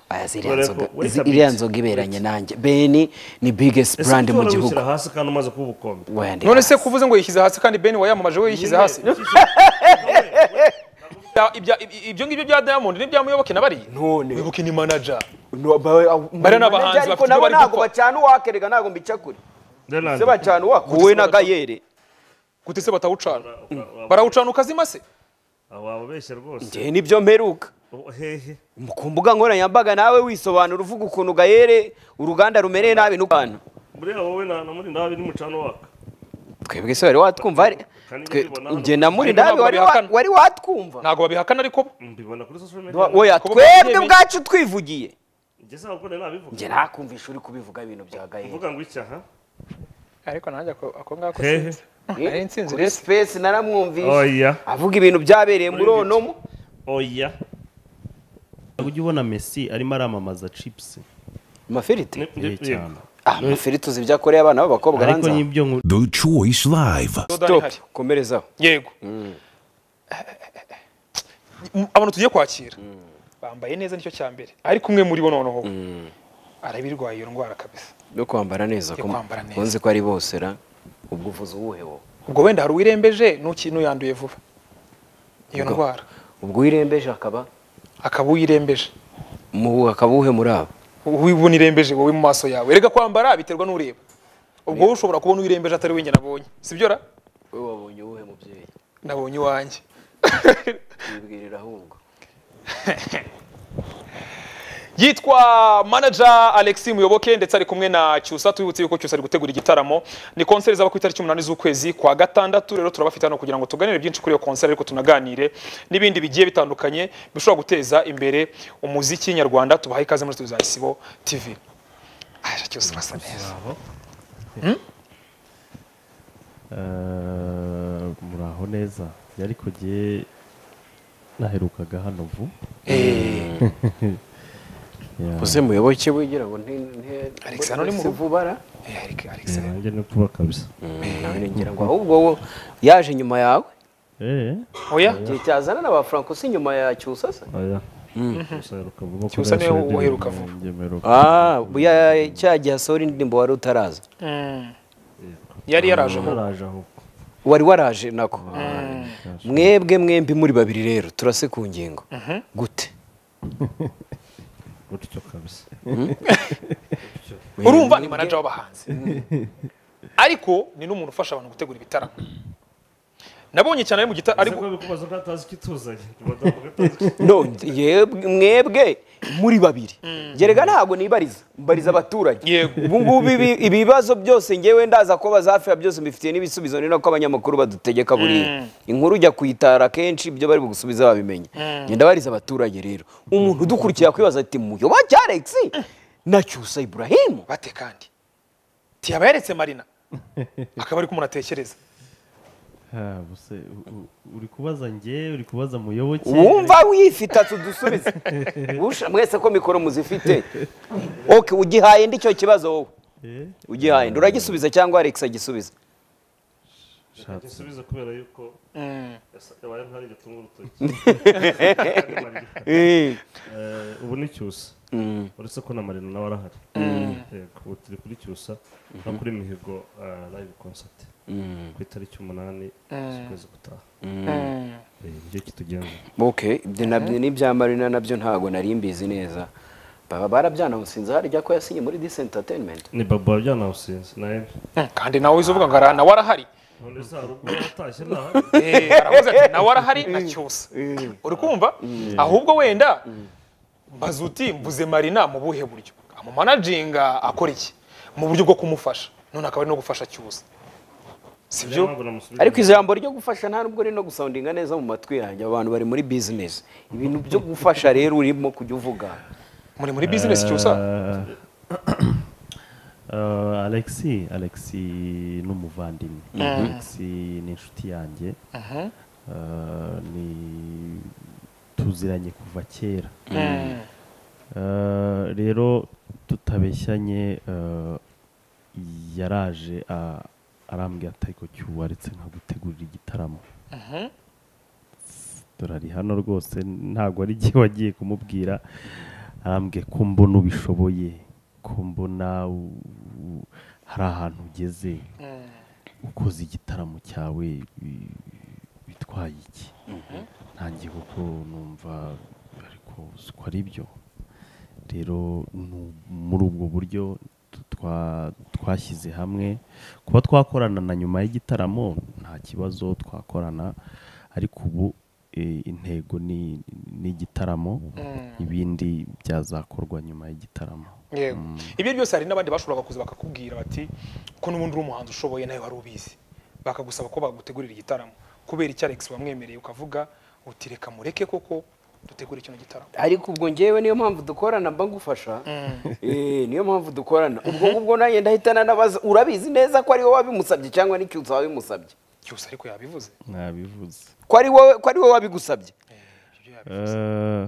aya ziriya Urareba nzoga ko uretse zi- iriya Big, nzoga iberanye nanjye beni ni biggest ese brand mu ushobora gihugu gushyira hasi kandi umaze kuba ubukombe Oya, ndi none se hasi. kuvuze ngo yishyize hasi kandi beni wayamamaje we yishyize hasi Ibya- ibya- ibyo ngibyo bya diamond n'ibya muyoboke na bariya none muyoboke ni manager bari n'abahanzi bafite ibyo nabo bari ntabwo gukora. bacana uwakerega ntabwo mbicakure Deland, se bacana uwakuwe na gayere gute se batawucana ura- ura- barawucana ukazima se aho wababeshya rwose njye nibyo mperuka Oh, hehe Mu- ku mbuga nkoranyambaga nawe wisobanura uvuga ukuntu gayere uruganda rumereye nabi n'ukantu buriya wowe na na muri nabi n'umucano waka twebwe se wari watwumva ari- Kandi twe- mbibona njye na muri Ariko nabi ntabwo wari wa- babihakana. wari watwumva ntabwo babihakana ariko bo mbibona kuri social media oya Kuba twebwe babyeyi- ubwacu twivugiye njye se abakunda nabivuga njye nakumvisha uri kubivuga ibintu bya gayere uvuga ngo iki aha ariko nanjye ako ako ngako Hehe. sinzi nari nsinzi kuri rese space naramwumvishe oya avuga ibintu byabereye muri Muri onomo oya ujya ubona Messi arimo aramamaza chips amafiriti Ni- ni- eh, cyane ah amafiriti uzi ibyo akoreye abana b'abakobwa ariko hanze aha. n'ibyo nku- The Choice Live. dodani stop hari komerezaho yego M- abantu tugiye kwakira bambaye neza nicyo cya mbere ariko umwe muri bo noneho arabirwaye iyo ndwara kabisa yo kwambara neza Yo ko- kwambara neza. unzi ko ari bose ra ubwo uvuze uwuhe wowe ubwo wenda hari uwirembeje n'uki n'uyanduye vuba iyo Ubwo- ndwara ubwo wirembeje akaba akaba uwirembeje mu akaba uwuhe muri abo ubona irembeje wowe mu maso yawe erega kwambara biterwa n'ureba ubwo wowe ushobora kubona uwirembeje atari we njye nabonye sibyo ra wowe wabonye uwuhe mubyeyi nabonye iwanjye wibwirira ahubwo yitwa manager Alexis Muyoboke ndetse ari kumwe na Cyusa tubibutse yuko Cyusa ari gutegura igitaramo ni konseri zaba ku itariki umunani z'ukwezi kwa gatandatu rero turabafite hano kugira ngo tuganire byinshi kuri iyo konseri ariko tunaganire n'ibindi bigiye bitandukanye bishobora guteza imbere umuziki nyarwanda tubahaye ikaze muri studio za Isibo TV Aje Cyusa urasa neza Eh, muraho neza yari kugiye naherukaga hano vu eh Yeah. uze muyoboke wigira ngo nte- nte- Alex, hano ni mu nte- rugo. vubara eh, Alex- Alex nanjye ni kuba kabisa nawe ngira ngo ahubwo wo yaje nyuma yawe eh oya igihe cyazana na ba franco si nyuma ya cyusa se oya Gusa heruka vuba Cyusa niwe kurasha uheruka ibintu vuba. ngemeruka. ah buya- cya gihe asohora indirimbo wari utaraza Mm. yari yaraje aho Yaraje aho uko. wari waraje nako mwebwe mwembi muri babiri rero turase ku ngingo gute gutyo kabisa urumva ni manager w'abahanzi ariko ni n'umuntu ufasha abantu gutegura ibitaramo nabonye cyane ari mu gita ari ari kubaza ko atazi icyo ituzanye Badamu ko atazi icyo- no yebwe- mwebwe muri babiri gerega ntabwo nibariza mbariza abaturage Yego. ubu ngubu ibi- ibibazo byose ngewe ndaza kuba hafi ya byose mbifitiye n'ibisubizo ni nako abanyamakuru badutegeka buriya inkuru ujya kuyitara kenshi ibyo bari bugusubiza babimenya ngenda bariza abaturage rero umuntu udukurikira kwibaza ati muyoboke alex na cyusa iburahimu bate kandi tiyaba yaretse marina akaba ari kumunatekereza Ha, buse, u- u- uri kubaza njye uri kubaza muyoboke wumva wifite tudusubize Usha- mwese ko mikoro muzifite oke ugihaye ndi cyo kibazo wowe Eh, ugihaye ndi uragisubiza cyangwa alex agisubiza shatse. igisubizo kubera yuko yasa- yabaye ntari igitunga urutoki Eh, Eh, ubu ni cyusa uretse ko na marina nawe arahari Yego, ubu turi kuri cyusa no kuri mihigo eh, live concert ku itariki umunani z'ukwezi gutaha Eh, nicyo kitugenza ok ibyo nabyo n'ibya marina nabyo ntabwo nari mbizi neza baba barabyanamusinze harya ko yasinye muri disi entertainment ni babo byanawusinze nawe Mm, kandi nawe uvuga ngo "Ara- nawe arahari none se hari ubwo watashye ntahari Eh, aravuze ati nawe arahari na cyusa uri kumva ahubwo wenda mbaza uti mvuze marina mu buhe buryo amumanajinga akora iki mu buryo bwo kumufasha none akaba ari no gufasha cyusa Niyo sibyo mpamvu namusubije. ariko ijambo ryo gufasha nta nubwo rino gusoundinga neza mu matwi yanjye abantu bari muri business ibintu byo gufasha rero urimo kujya uvuga muri muri bizinesi cyusa Eh, alexi alexi ni umuvandimwe alexi ni inshuti yanjye Eh, ni tuziranye kuva kera Eh, rero tutabeshyanye eh, yaraje ah, arambwira ati ariko cyuwaretse nkagutegurira igitaramo turari hano rwose ntabwo ari igihe wagiye kumubwira arambwiye ko mbona ubishoboye ko mbona u- u- hari ahantu ugeze ukoze igitaramo cyawe bi- bitwaye iki ntangiye kuko numva ariko si uko ari byo rero nu- muri ubwo buryo tu- twa- twashyize hamwe kuba twakorana na nyuma y'igitaramo nta kibazo twakorana ariko ubu eh, intego ni ni igitaramo ibindi byazakorwa nyuma y'igitaramo yego ibyo byose hari n'abandi bashobora kuza bakakubwira bati ko n'ubundi uri umuhanzi ushoboye nawe wari ubizi bakagusaba ko bagutegurira igitaramo kubera icyo alex wamwemereye ukavuga uti reka mureke koko dutegure kino gitaramo ariko ubwo ngewe niyo mpamvu dukorana mba ngufasha Eh, niyo mpamvu dukorana ubwo ngubwo nanjye ndahitana nabaza urabizi neza ko ari wowe wabimusabye cyangwa n'icyutsa wabimusabye cyose ariko yabivuze nabivuze ko ari wowe ko ari wowe wabigusabye Ibyo yabi- Eh,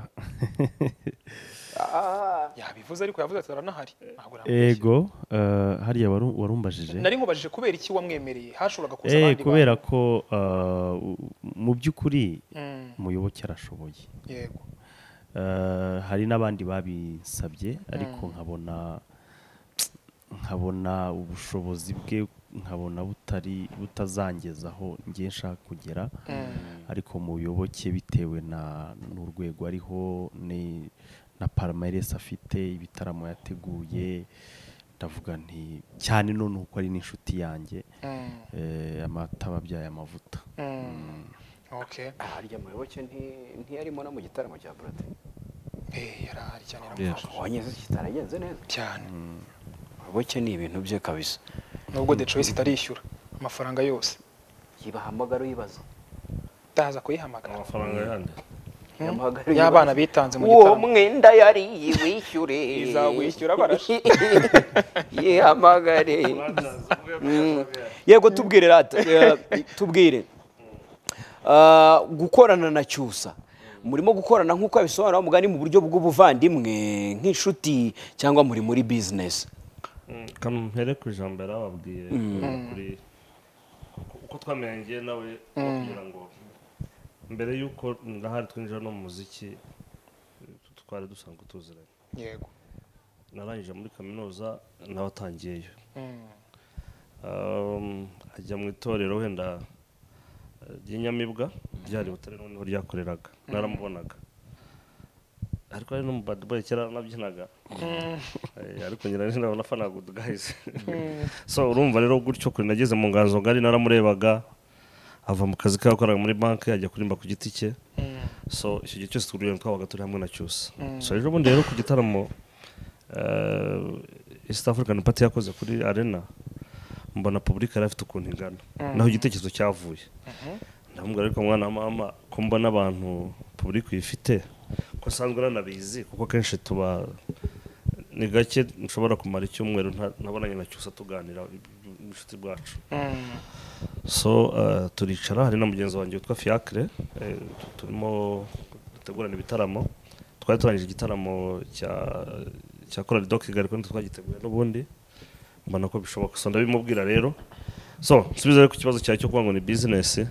yabivuze ariko yavuze ati aranahari ntabwo yambeshya." ego eh, hariya waru- warumbajije nari nkubajije kubera iki wamwemereye hashoboraga kuza Eh, abandi kubera ko eh, u- mu by'ukuri bantu. Mm, umuyoboke arashoboye yego Eh, hari n'abandi babisabye ariko nkabona nkabona ubushobozi bwe nkabona butari butazangeza aho ngiye nshaka kugera ariko muyoboke bitewe na n'urwego ariho ni- na palmarès afite ibitaramo yateguye ndavuga nti cyane none uko ari n'inshuti yanjye Mm, eh, amata aba abyaye amavuta mm, okay harya muyoboke nti- ntiyarimo no mu gitaramo cya burate Eh, yari ahari cyane yaramufasha wanyeze kitaragenze neza cyane muyoboke ni ibintu bye kabisa nubwo the choice itarishyura amafaranga yose yibahamagara uyibaza ndaza kuyihamagara amafaranga yandi Yamuhamagara y'abana uyibaza. bitanze mu uwo gitaramo mwenda yari yiwishyure Izawishyura barashi. yihamagare yego tubwire rata eh, tubwire Ah, gukorana na cyusa murimo gukorana nk'uko yabisobanura umugani mu buryo bw'ubuvandimwe nk'inshuti cyangwa muri muri bizinesi kano mpere ku ijambo yari ababwiye kuri uko- uko twamenye njye nawe no kugira ngo mbere y'uko ndahari twinjira no mu muziki eh, twari dusanzwe tuziranye yego narangije muri kaminuza nawe atangiyeyo Mm, Um, ajya mu itorero wenda eh, ry'inyamibwa ryari butare noneho ryakoreraga naramubonaga ariko ari no mu bad boy kera nabyinaga Eh, ariko ngira ngo nafanaga good guys so urumva rero gutyo kuri nageze mu nganzo ngari naramurebaga ava mu kazi ke yakoraga muri banki ajya kurimba ku giti cye so icyo gihe cyose twuriye twabaga turi hamwe na cyusa so ejo bundi rero ku gitaramo eh, East African Party yakoze kuri arena mbona public yari afite ukuntu ingana naho igitekerezo cyavuye ndamubwira ariko mwana wa mama ko mbona abantu public uyifite ko asanzwe nanabizi kuko kenshi tuba ni gake nshobora kumara icyumweru nta- ntabonanye na cyusa tuganira inshuti bwacu mm, so eh, turicara hari na mugenzi wanjye witwa fiacre eh, tu- turimo dutegurana ibitaramo twari turangije igitaramo cya cya korali do kigali kandi twagiteguye n'ubundi mbona ko bishoboka so ndabimubwira rero so nsubiza rero ku kibazo cyawe cyo kuvuga ngo ni bizinesi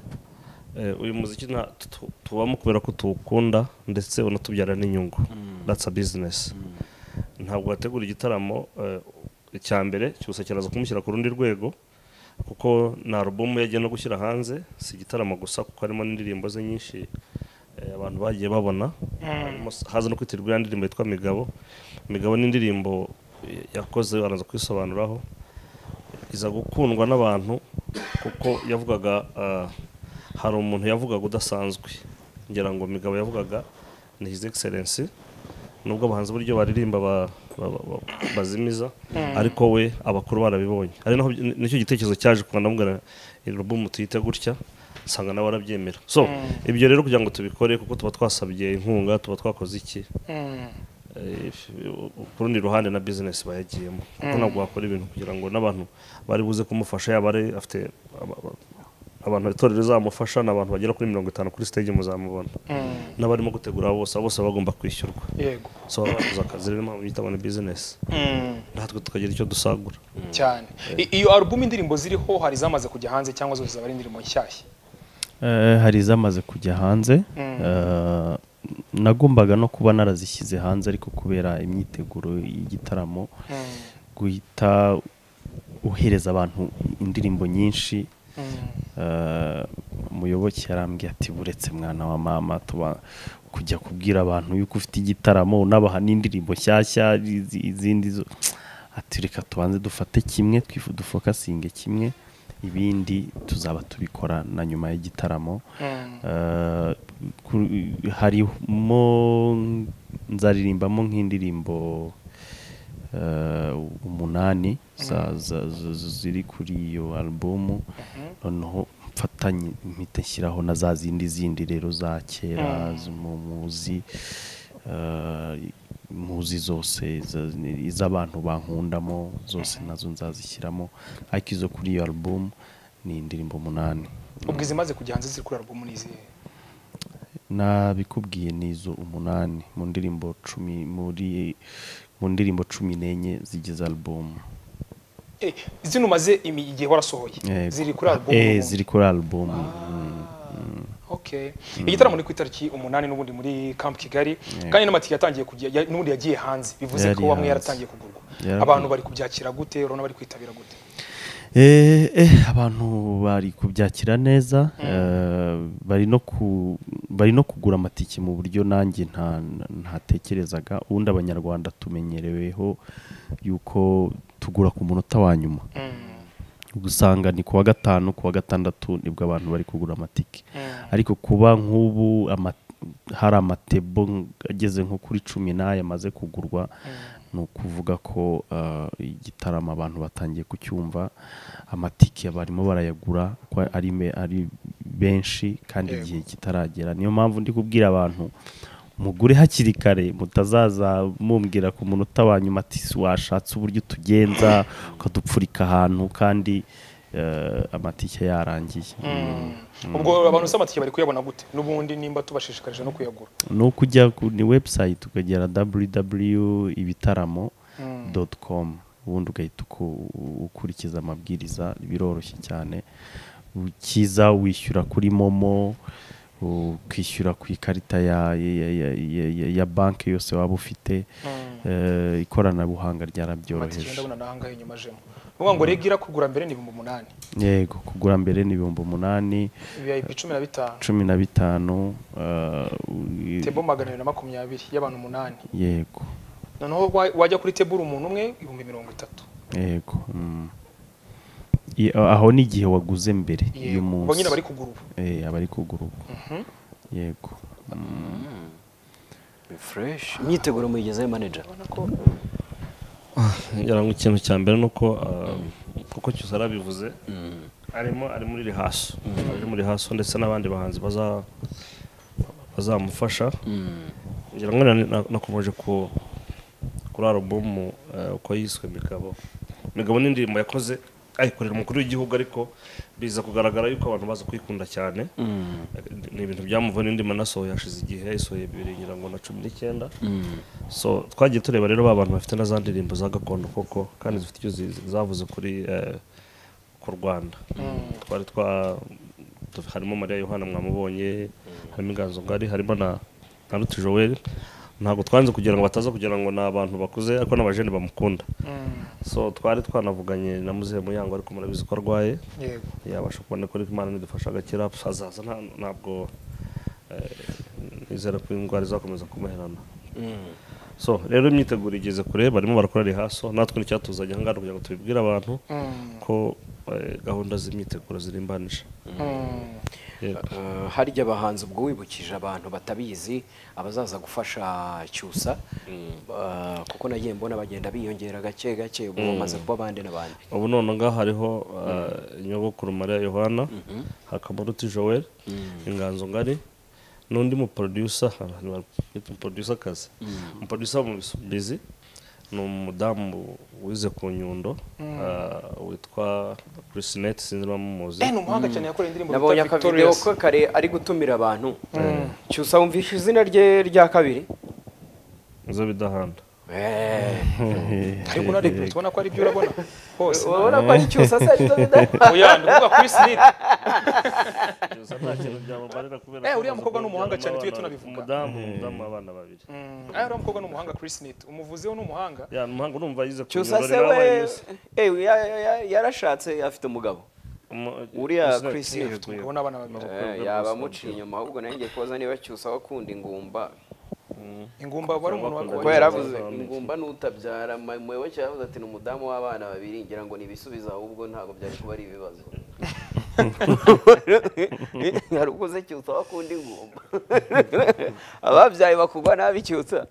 eh, uyu muziki nta- tu- tu- tubamo kubera ko tuwukunda ndetse unatubyara n'inyungu that's a business ntabwo wategura igitaramo eh, icya mbere cyose kiraza kumushyira ku rundi rwego kuko ni alubumu yagiye no gushyira hanze si igitaramo gusa kuko harimo n'indirimbo ze nyinshi eh, abantu bagiye babona Harimo- haza no kwitirwa iriya ndirimbo yitwa migabo migabo ni indirimbo eh, yakoze baraza kwisobanuraho iza gukundwa n'abantu kuko yavugaga ah, hari umuntu yavugaga udasanzwe ngira ngo migabo yavugaga ni his excellence nubwo abahanzi buryo baririmba ba- ba- ba- ba- bazimiza ariko we abakuru barabibonye ari naho ni- nicyo gitekerezo cyaje kuba ndamubwira album tuyite gutya nsanga nawe arabyemera so ibyo rero kugira ngo tubikore kuko tuba twasabye inkunga tuba twakoze iki mm. Eh, ku rundi ruhande na business bayagiyemo kuko ntabwo wakora ibintu kugira ngo n'abantu bari buze kumufasha yaba ari afite aba- aba- abantu itorero rizamufasha ni abantu bagera kuri mirongo itanu kuri stage muzamubona n'abarimo gutegura bose abo bose baba bagomba kwishyurwa yego so baba bakoze akazi rero impamvu bita ngo ni business Mm, natwe tukagira icyo dusagura cyane I- iyo album indirimbo ziriho hari izamaze kujya hanze cyangwa zose zaba ari indirimbo nshyashya Eh, hari izamaze kujya hanze Eh, nagombaga no kuba narazishyize hanze ariko kubera imyiteguro y'igitaramo guhita uhereza abantu indirimbo nyinshi Eh, umuyoboke yarambwiye ati buretse mwana wa mama tuba kujya kubwira abantu yuko ufite igitaramo unabaha n'indirimbo nshyashya izi- izindi zo ati reka tubanze dufate kimwe twifu dufokasinge kimwe ibindi tuzaba tubikora na nyuma y'igitaramo Eh, ku- harimo nzaririmbamo nk'indirimbo eh, umunani za- za- za- za- ziri kuri iyo alubumu noneho mfatanye mpita nshyiraho na za zindi zindi rero za kera zo mu- muzi eh, muzi zose za- iz'abantu bankundamo zose nazo nzazishyiramo ariko izo kuri iyo alubumu ni indirimbo umunani ubwo izimaze kujya hanze ziri kuri album ni izihe nabikubwiye n'izo umunani mu ndirimbo cumi muri mu ndirimbo cumi n'enye zigize alubumu Eh, zino umaze imi- igihe warasohoye Eh, ziri kuri album eh, ziri kuri album Mm. Okay. Igitaramo ni ku itariki umunani n'ubundi muri Camp Kigali kandi n'amatike yatangiye kujya ya- n'ubundi yagiye hanze bivuze Yari ko amwe hanze. yaratangiye kugurwa. Yaragiye. Abantu bari kubyakira gute urabona bari kwitabira gute? Eh, eh, abantu bari kubyakira neza eh, bari no ku bari no kugura amatike mu buryo nanjye nta ntatekerezaga ubundi abanyarwanda tumenyereweho yuko tugura ku munota wa nyuma Mm. gusanga ni kuwa gatanu kuwa gatandatu nibwo abantu bari kugura amatike Mm. ariko kuba nk'ubu ama- hari amatebo ng- ageze nko kuri cumi n'aya amaze kugurwa ni ukuvuga ko eh, igitaramo abantu batangiye kucyumva amatike barimo barayagura ko ari me- ari benshi kandi igihe kitaragera niyo mpamvu ndi kubwira abantu mugure hakiri kare mutazaza mumbwira ku munota wa nyuma ati "Si washatse uburyo tugenza ukadupfurika ahantu kandi eh, amatike yarangiye Ubwo abantu se amatike bari kuyabona gute? N'ubundi nimba tubashishikarije no kuyagura. ni ukujya kuri website ukagera www ibitaramo doti komu ubundi ugahita uku- ukurikiza amabwiriza biroroshye cyane ukiza wishyura kuri momo ukishyura ku ikarita ya, ya, ya, ya, ya, ya banki yose waba ufite eh, ikoranabuhanga Amatike ryarabyoroheje ndabona nahangaye inyuma ajemo. Nuvuga ngo rege ira kugura mbere ni 8,000. yego kugura mbere ni ibihumbi umunani VIP 15. cumi na bitanu eh, u- Tebo 220 y'abantu 8. yego Noneho wa- wajya kuri tebura umuntu umwe ibihumbi 30. yego mm. I- a- aho ni igihe waguze mbere Yego. uyu Ubwo munsi nyine bari kugura ubu. Eh, abari kugura ubu yego fureshi imyiteguro muyigezeho manajeri ngira ngo ikintu cya mbere ni uko ah, kuko cyose arabivuze arimo ari muri rihaso ari muri rihaso ndetse n'abandi bahanzi baza- bazamufasha ngira ngo na- na- nakomeje ku kuri alubumu eh, uko yiswe migabo migabo ni indirimbo yakoze ayikorera umukuru w'igihugu ariko biza kugaragara yuko abantu baza kuyikunda cyane ni ibintu byamuvuye n'indi manasohoye hashize igihe yayisohoye bibiri ngira ngo na cumi n'icyenda so twagiye tureba rero ba bantu bafite na za ndirimbo za gakondo koko kandi zifite icyo zi- zavuze kuri eh, ku rwanda twari twa tu- harimo mariya yohana mwamubonye harimo inganzo ngari harimo na na ruti joel ntabwo twanze kugira ngo bataza kugira ngo ni abantu bakuze ariko n'abajene bamukunda so twari twanavuganye na muzehe muyango ariko murabizi ko arwaye Yego. yabasha kubona ko ariko imana nidufasha agakira hazaza nta- ntabwo eh, nizera ko indwara izakomeza kumuherana so rero imyiteguro igeze kure barimo barakora rihaso natwe n'icyatuzanye aha ngaha kugira ngo tubibwire abantu ko eh, gahunda z'imyiteguro zirimbanije Yego. harya abahanzi ubwo wibukije abantu batabizi abazaza gufasha cyusa ah, kuko nagiye mbona bagenda biyongera gake gake ubwo bamaze kuba bande n'abandi ubu none ngaha hariho eh, nyogokuru mariya yohana hakaba ruti joel inganzo ngari n'undi muproducer abantu bita umuproducer kazi umuproducer mu bisubizi ni umudamu wize ku nyundo eh, witwa chrisinette sinzi niba muzi Eh ni umuhanga cyane yakoreye indirimbo nabonye bita akavideo Victorious. ko kare ari gutumira abantu cyusa wumvishe izina rye rya kabiri nizo bidahanda ariko unarebye tubona ko ari ibyo urabona hose urabona ko ari icyusa se aricyo bida oya ndi kuvuga kuri sinite gusa nta kintu byamumarira kubera Eh, ko uriya amaze mukobwa ni umuhanga kubyara cyane, tujye n'abana- tunabivuga. umudamu umudamu abana babiri aya uriya mukobwa ni umuhanga kuri sinite umuvuzi we ni umuhanga ya umuhanga urumva yize ku cyusa se rero we yabaye miss. ewe ya- ya- ya- yarashatse afite umugabo Umu- uriya Miss Net, Chris Miss Net, Hilton, yego. ubona abana babiri Eh, rwego yaba rwose. amuciye inyuma ahubwo nanjye koza niba cyusa wakunda ingumba ingumba aba ari umuntu Bakunda kuko wagoye yaravuze Bakunda ingumba n'utabyara mwewe cyavuze ati ni umudamu w'abana babiri ngira ngo ni ibisubizo ahubwo ntabwo byari kuba ari ibibazo hari ukuze cyusa wakunda ingumba ababyaye bakugwa nabi cyusa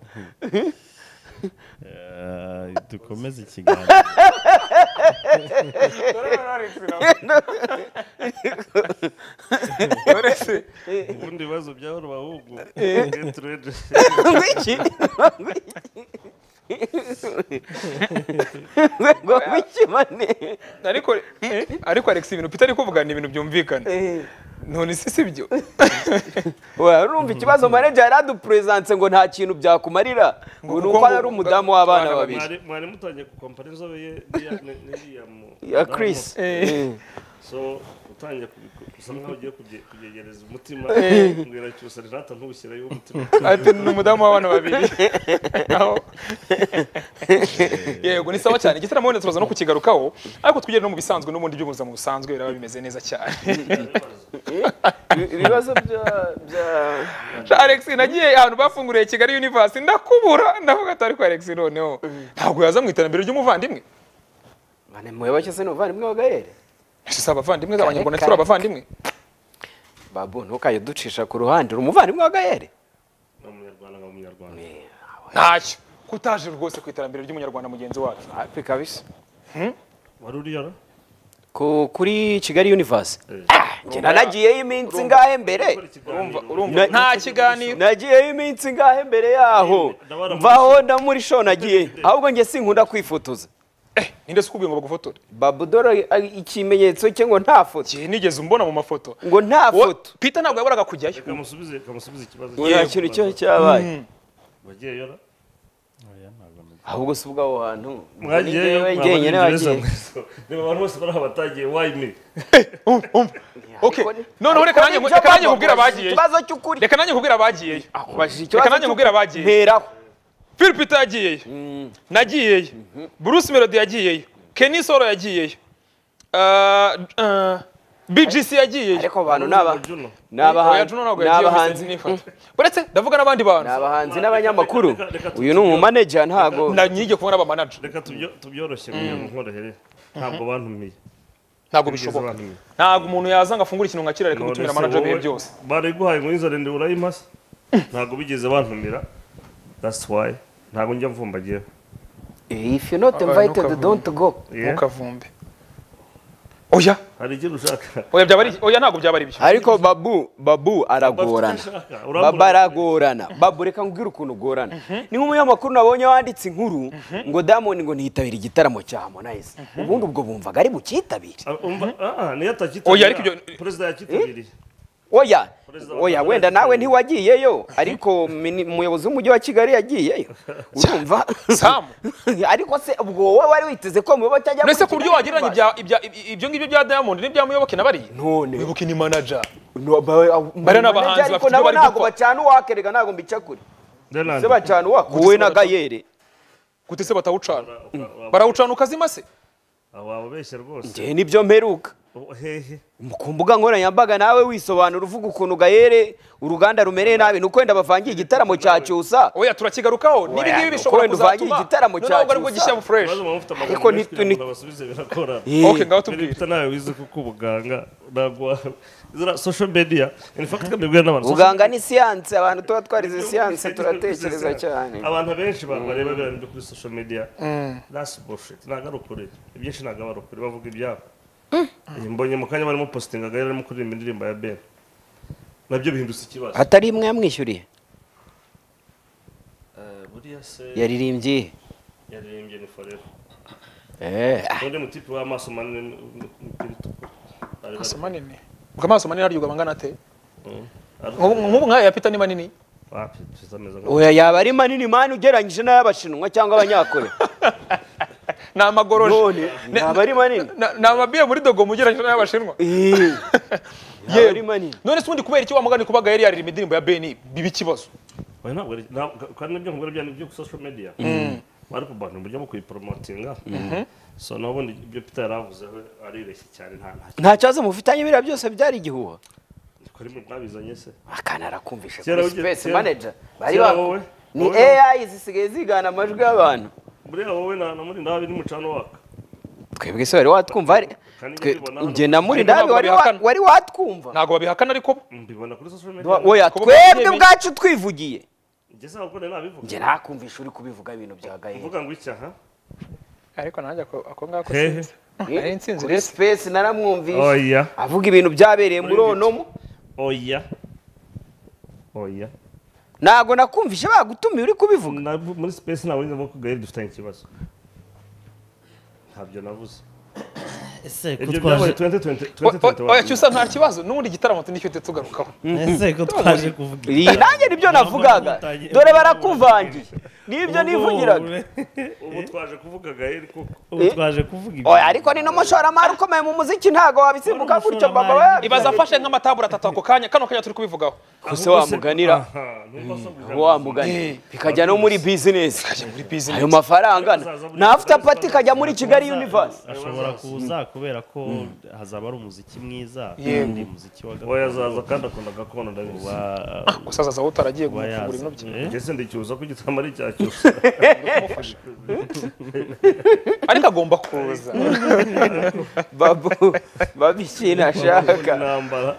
Eh, dukomeze ikiganiro uretse ubundi bibazo byahora ahubwo Gertrude. ngwiki ngo bikimane ariko eh, ariko alex ibintu peter ari kuvuga ni ibintu byumvikana none si si byo urumva ikibazo manager yari adupuresanse ngo nta kintu byakumarira ngo ni uko ari umudamu w'abana babiri Mwari- mwari mutangiye kukompara inzobe ye n'iya- ni- n'iriya mu- ya Chris Eh. so utangiye kubiku- gusa nkaho ugiye kubye- kubyegereza umutima mbwira cyusa rinata ntushyirayo umutima ati ni umudamu w'abana babiri naho yego ni sawa cyane igitaramo wenda turaza no kukigarukaho ariko twigere no mu bisanzwe n'ubundi by'ubuzima busanzwe biraba bimeze neza cyane ibibazo bya- bya alex nagiye ahantu bafunguriye kigali universe ndakubura ndavuga ati ariko alex noneho ntabwo yaza mu iterambere ry'umuvandimwe Mane, mwewe cyose ni umuvandimwe wa gaere si abavandimwe abanyarwanda turi abavandimwe babu ntukaye ducisha ku ruhande uri umuvandimwe wa gaere Ni umunyarwanda nka umunyarwanda ntacyo kutaje rwose ku iterambere ry'umunyarwanda mugenzi wacu hafi kabisa wari uriyora Ku- kuri kigali universe Njye nanagiyeyo iminsi ngahe mbere urumva urumva nta kiganiro nagiyeyo iminsi ngahe mbere yaho mvaho na muri show nagiye ahubwo njye sinkunda kwifotoza Eh, ninde se ukubwiye ngo bagufotore babudora ikimenyetso cye ngo nta foto Njye nigeze umbona mu mafoto ngo nta Wo- foto peter ntabwo yaboraga kujyayo kamusubize kamusubize ikibazo nta kintu cyo cyabaye wagiye yora ahubwo si ubw'aho hantu mwagiyeyo Njyewe mwaba njyenyine Abanyarwanda. wagiye niba abantu bose bari aha batagiye wayimi okay ariko ni- noneho reka nanjye Ariko reka nanjye nibyo nkubwire bababajije, abagiyeyo ikibazo cy'ukuri reka nanjye nkubwire abagiyeyo akubajije reka ikibazo nanjye nkubwire abagiyeyo nteraho phil peter yagiyeyo nagiyeyo bruce melody yagiyeyo kenny solo yagiyeyo Ah, ah, bgc yagiyeyo ariko abantu ni aba Juno. ni Oya, abahanzi Juno ntabwo ni yagiyeyo, abahanzi sinzi nifata. uretse ndavuga n'abandi bantu ni abahanzi n'abanyamakuru uyu ni umumaneja ntago Na- nigeze kubona abamanager reka tubyo- tubyoroshye kugira ngo nkorohere ntabwo bantumiye ntabwo Nigeze bishoboka bantumiye ntabwo umuntu yaza ngo afungure ikintu nka kiriya areka None gutumira se manager wowe bihe byose bariguhaye ngo inzara ndende urayimase ntabwo bigeze bantumira that's why ntabwo njya mvumbagira if you not invited don't go Yeah. ntukavumbe oya hari icyo ushaka oya byaba ari oya ntabwo byaba ari byo ariko babu babu aragorana babu aragorana babu reka nkubwire ukuntu ugorana ni nk'umunyamakuru nabonye wanditse inkuru ngo diamond ngo ntiyitabire igitaramo cya harmonize ubundi ubwo bumvaga ari bukitabire niyo atakitabira Oya, ariko ibyo- perezida yakitabiriye oya Perezida wa oya Rwanda wenda nawe yatsindiye. ntiwagiyeyo ariko mini- umuyobozi w'umujyi wa kigali yagiyeyo urumva Sam. ariko se ubwo wowe wari witeze ko muyoboke ajya mbese muri ku buryo Kigali wagereranya Universe? ibya- ibya- ibyo ngibyo bya diamond n'ibya muyoboke na bariya None. muyoboke ni manager No, ba- ba- Bariya ni abahanzi manager, ariko bafite ibyo nabo bari ntabwo gukora. bacana uwakerega ntabwo mbica kure Leland, se bacana uwaka wowe na gayere gute se batawucana ura- ura- ura- barawucana ukazima se aba wababeshya rwose njye nibyo mperuka Oh, hehe ku mbuga nkoranyambaga nawe wisobanura uvuga ukuntu gayere uruganda rumereye nabi ni uko wenda bavangiye igitaramo cya cyusa oya turakigarukaho n'ibi Oya, ngibi nuko bishobora wenda uvangiye kuzatuma igitaramo noneho cya ubwo aribwo cyusa. gishyiramo fresh Ibibazo baba bafite amagambo Ariko menshi nti- kugira ngo ni- babasubize birakorana okay ngaho Mbere tubwire bita nawe wize kuko ubuganga ntabwo ziriya social media in fact kamibwira n'abantu social uganga ni siyanse abantu tuba twarize siyanse Social- turatekereza cyane abantu abenshi ba- bareba ibintu byo kuri social media that's bullshit ntabwo ari ukuri ibyinshi ntabwo aba ari ukuri bavuga ibyabo Eh, mbonye mu kanya barimo postinga gahera arimo kuririmba indirimbo ya ben nabyo bihindutse ikibazo atari imwe yamwishyuriye Eh, buriya se yaririmbye yaririmbye ni forever Eh, undi mutipe w'amaso manini n'umupira utukura Bari bari- amaso manini ubwo amaso manini aryoga bangana ate Mm. Ari- nk'ubu nk'ubu nk'aya ya peter ni manini Ah, perezida ameze nka- oya yaba ari manini mani ugereranyije n'ay'abashinwa cyangwa abanyakore ni amagoroje none yaba ari manini Na- ni amabiye muri dogo mugereranyije n'ay'abashinwa Eh, yaba ari yewe manini none se ubundi kubera iki wa mugani kubaga yari yaririye indirimbo ya beni biba ikibazo Oya, ntabwo ari- ntabwo- kandi nibyo nkubwira bya nibyo ku social media bari kubantu uburyo bwo kuyiporomotinga so naho ubundi ibyo peter yari avuzeho aribeshye cyane nta nta nta kibazo mufitanye biriya byose byari igihuha ko ari mu bwabizanye se akana arakumvisha Kera kuri ugi- space kera- manager bari kera baku- wowe- ni wowe- AI zisigaye zigana amajwi y'abantu buriya wowe na na muri ndabi n'umucano waka twebwe se wari watwumva ari Kandi twe- mbibona hano. njye na muri Ariko ndabi ntabwo wari wa- babihakana. wari watwumva ntabwo babihakana ariko bo mbibona kuri social media Wa- oya Kuba twebwe babyemeje. ubwacu twivugiye njye se ntabwo nari nabivuga njye nakumvisha uri kubivuga ibintu bya gahera uvuga ngo iki aha ariko nanjye ako ako ngako Hehe. sinzi nari nsinzi kuri rero space naramwumvisha oya avuga ibintu byabereye muri Muri onomo oya oya ntabwo nakumvisha bagutumiye uri kubivuga Na- muri space ntabwo nzi ko gaheri dufitanye ikibazo ntabyo navuze ese ko ibyo byabaye twaje 2020 O- o- oya 2021 cyusa nta kibazo n'ubundi igitaramo tunicyo tugarukaho ese ko twaje kuvuga iyi nanjye nibyo navugaga dore barakuvangiye nibyo nivugiraga ubu twaje kuvuga gaheri kuko ubu twaje kuvuga ibi oya ariko ni n'umushoramari ukomeye mu muziki ntabwo wabisimbuka gutyo baba ibaza bayabigaye afashe nk'amatabura atatu ako kanya kano kanya turi kubivugaho kuse wamuganira aha nubwo asabwa wamuganira bikajya no muri bizinesi kajya muri business ayo mafaranga na after party ikajya muri kigali universe ashobora kuza kubera ko hazaba ari umuziki mwiza Yego. kandi umuziki wa we azaza kandi akunda gakondo ndabizi gusa azaza aho utaragiye wa kumufungura ibintu bye ngeze ndicyuza ko igitaramo ari icya cyose kumufasha ariko agomba kuza babu babikina ashaka intambara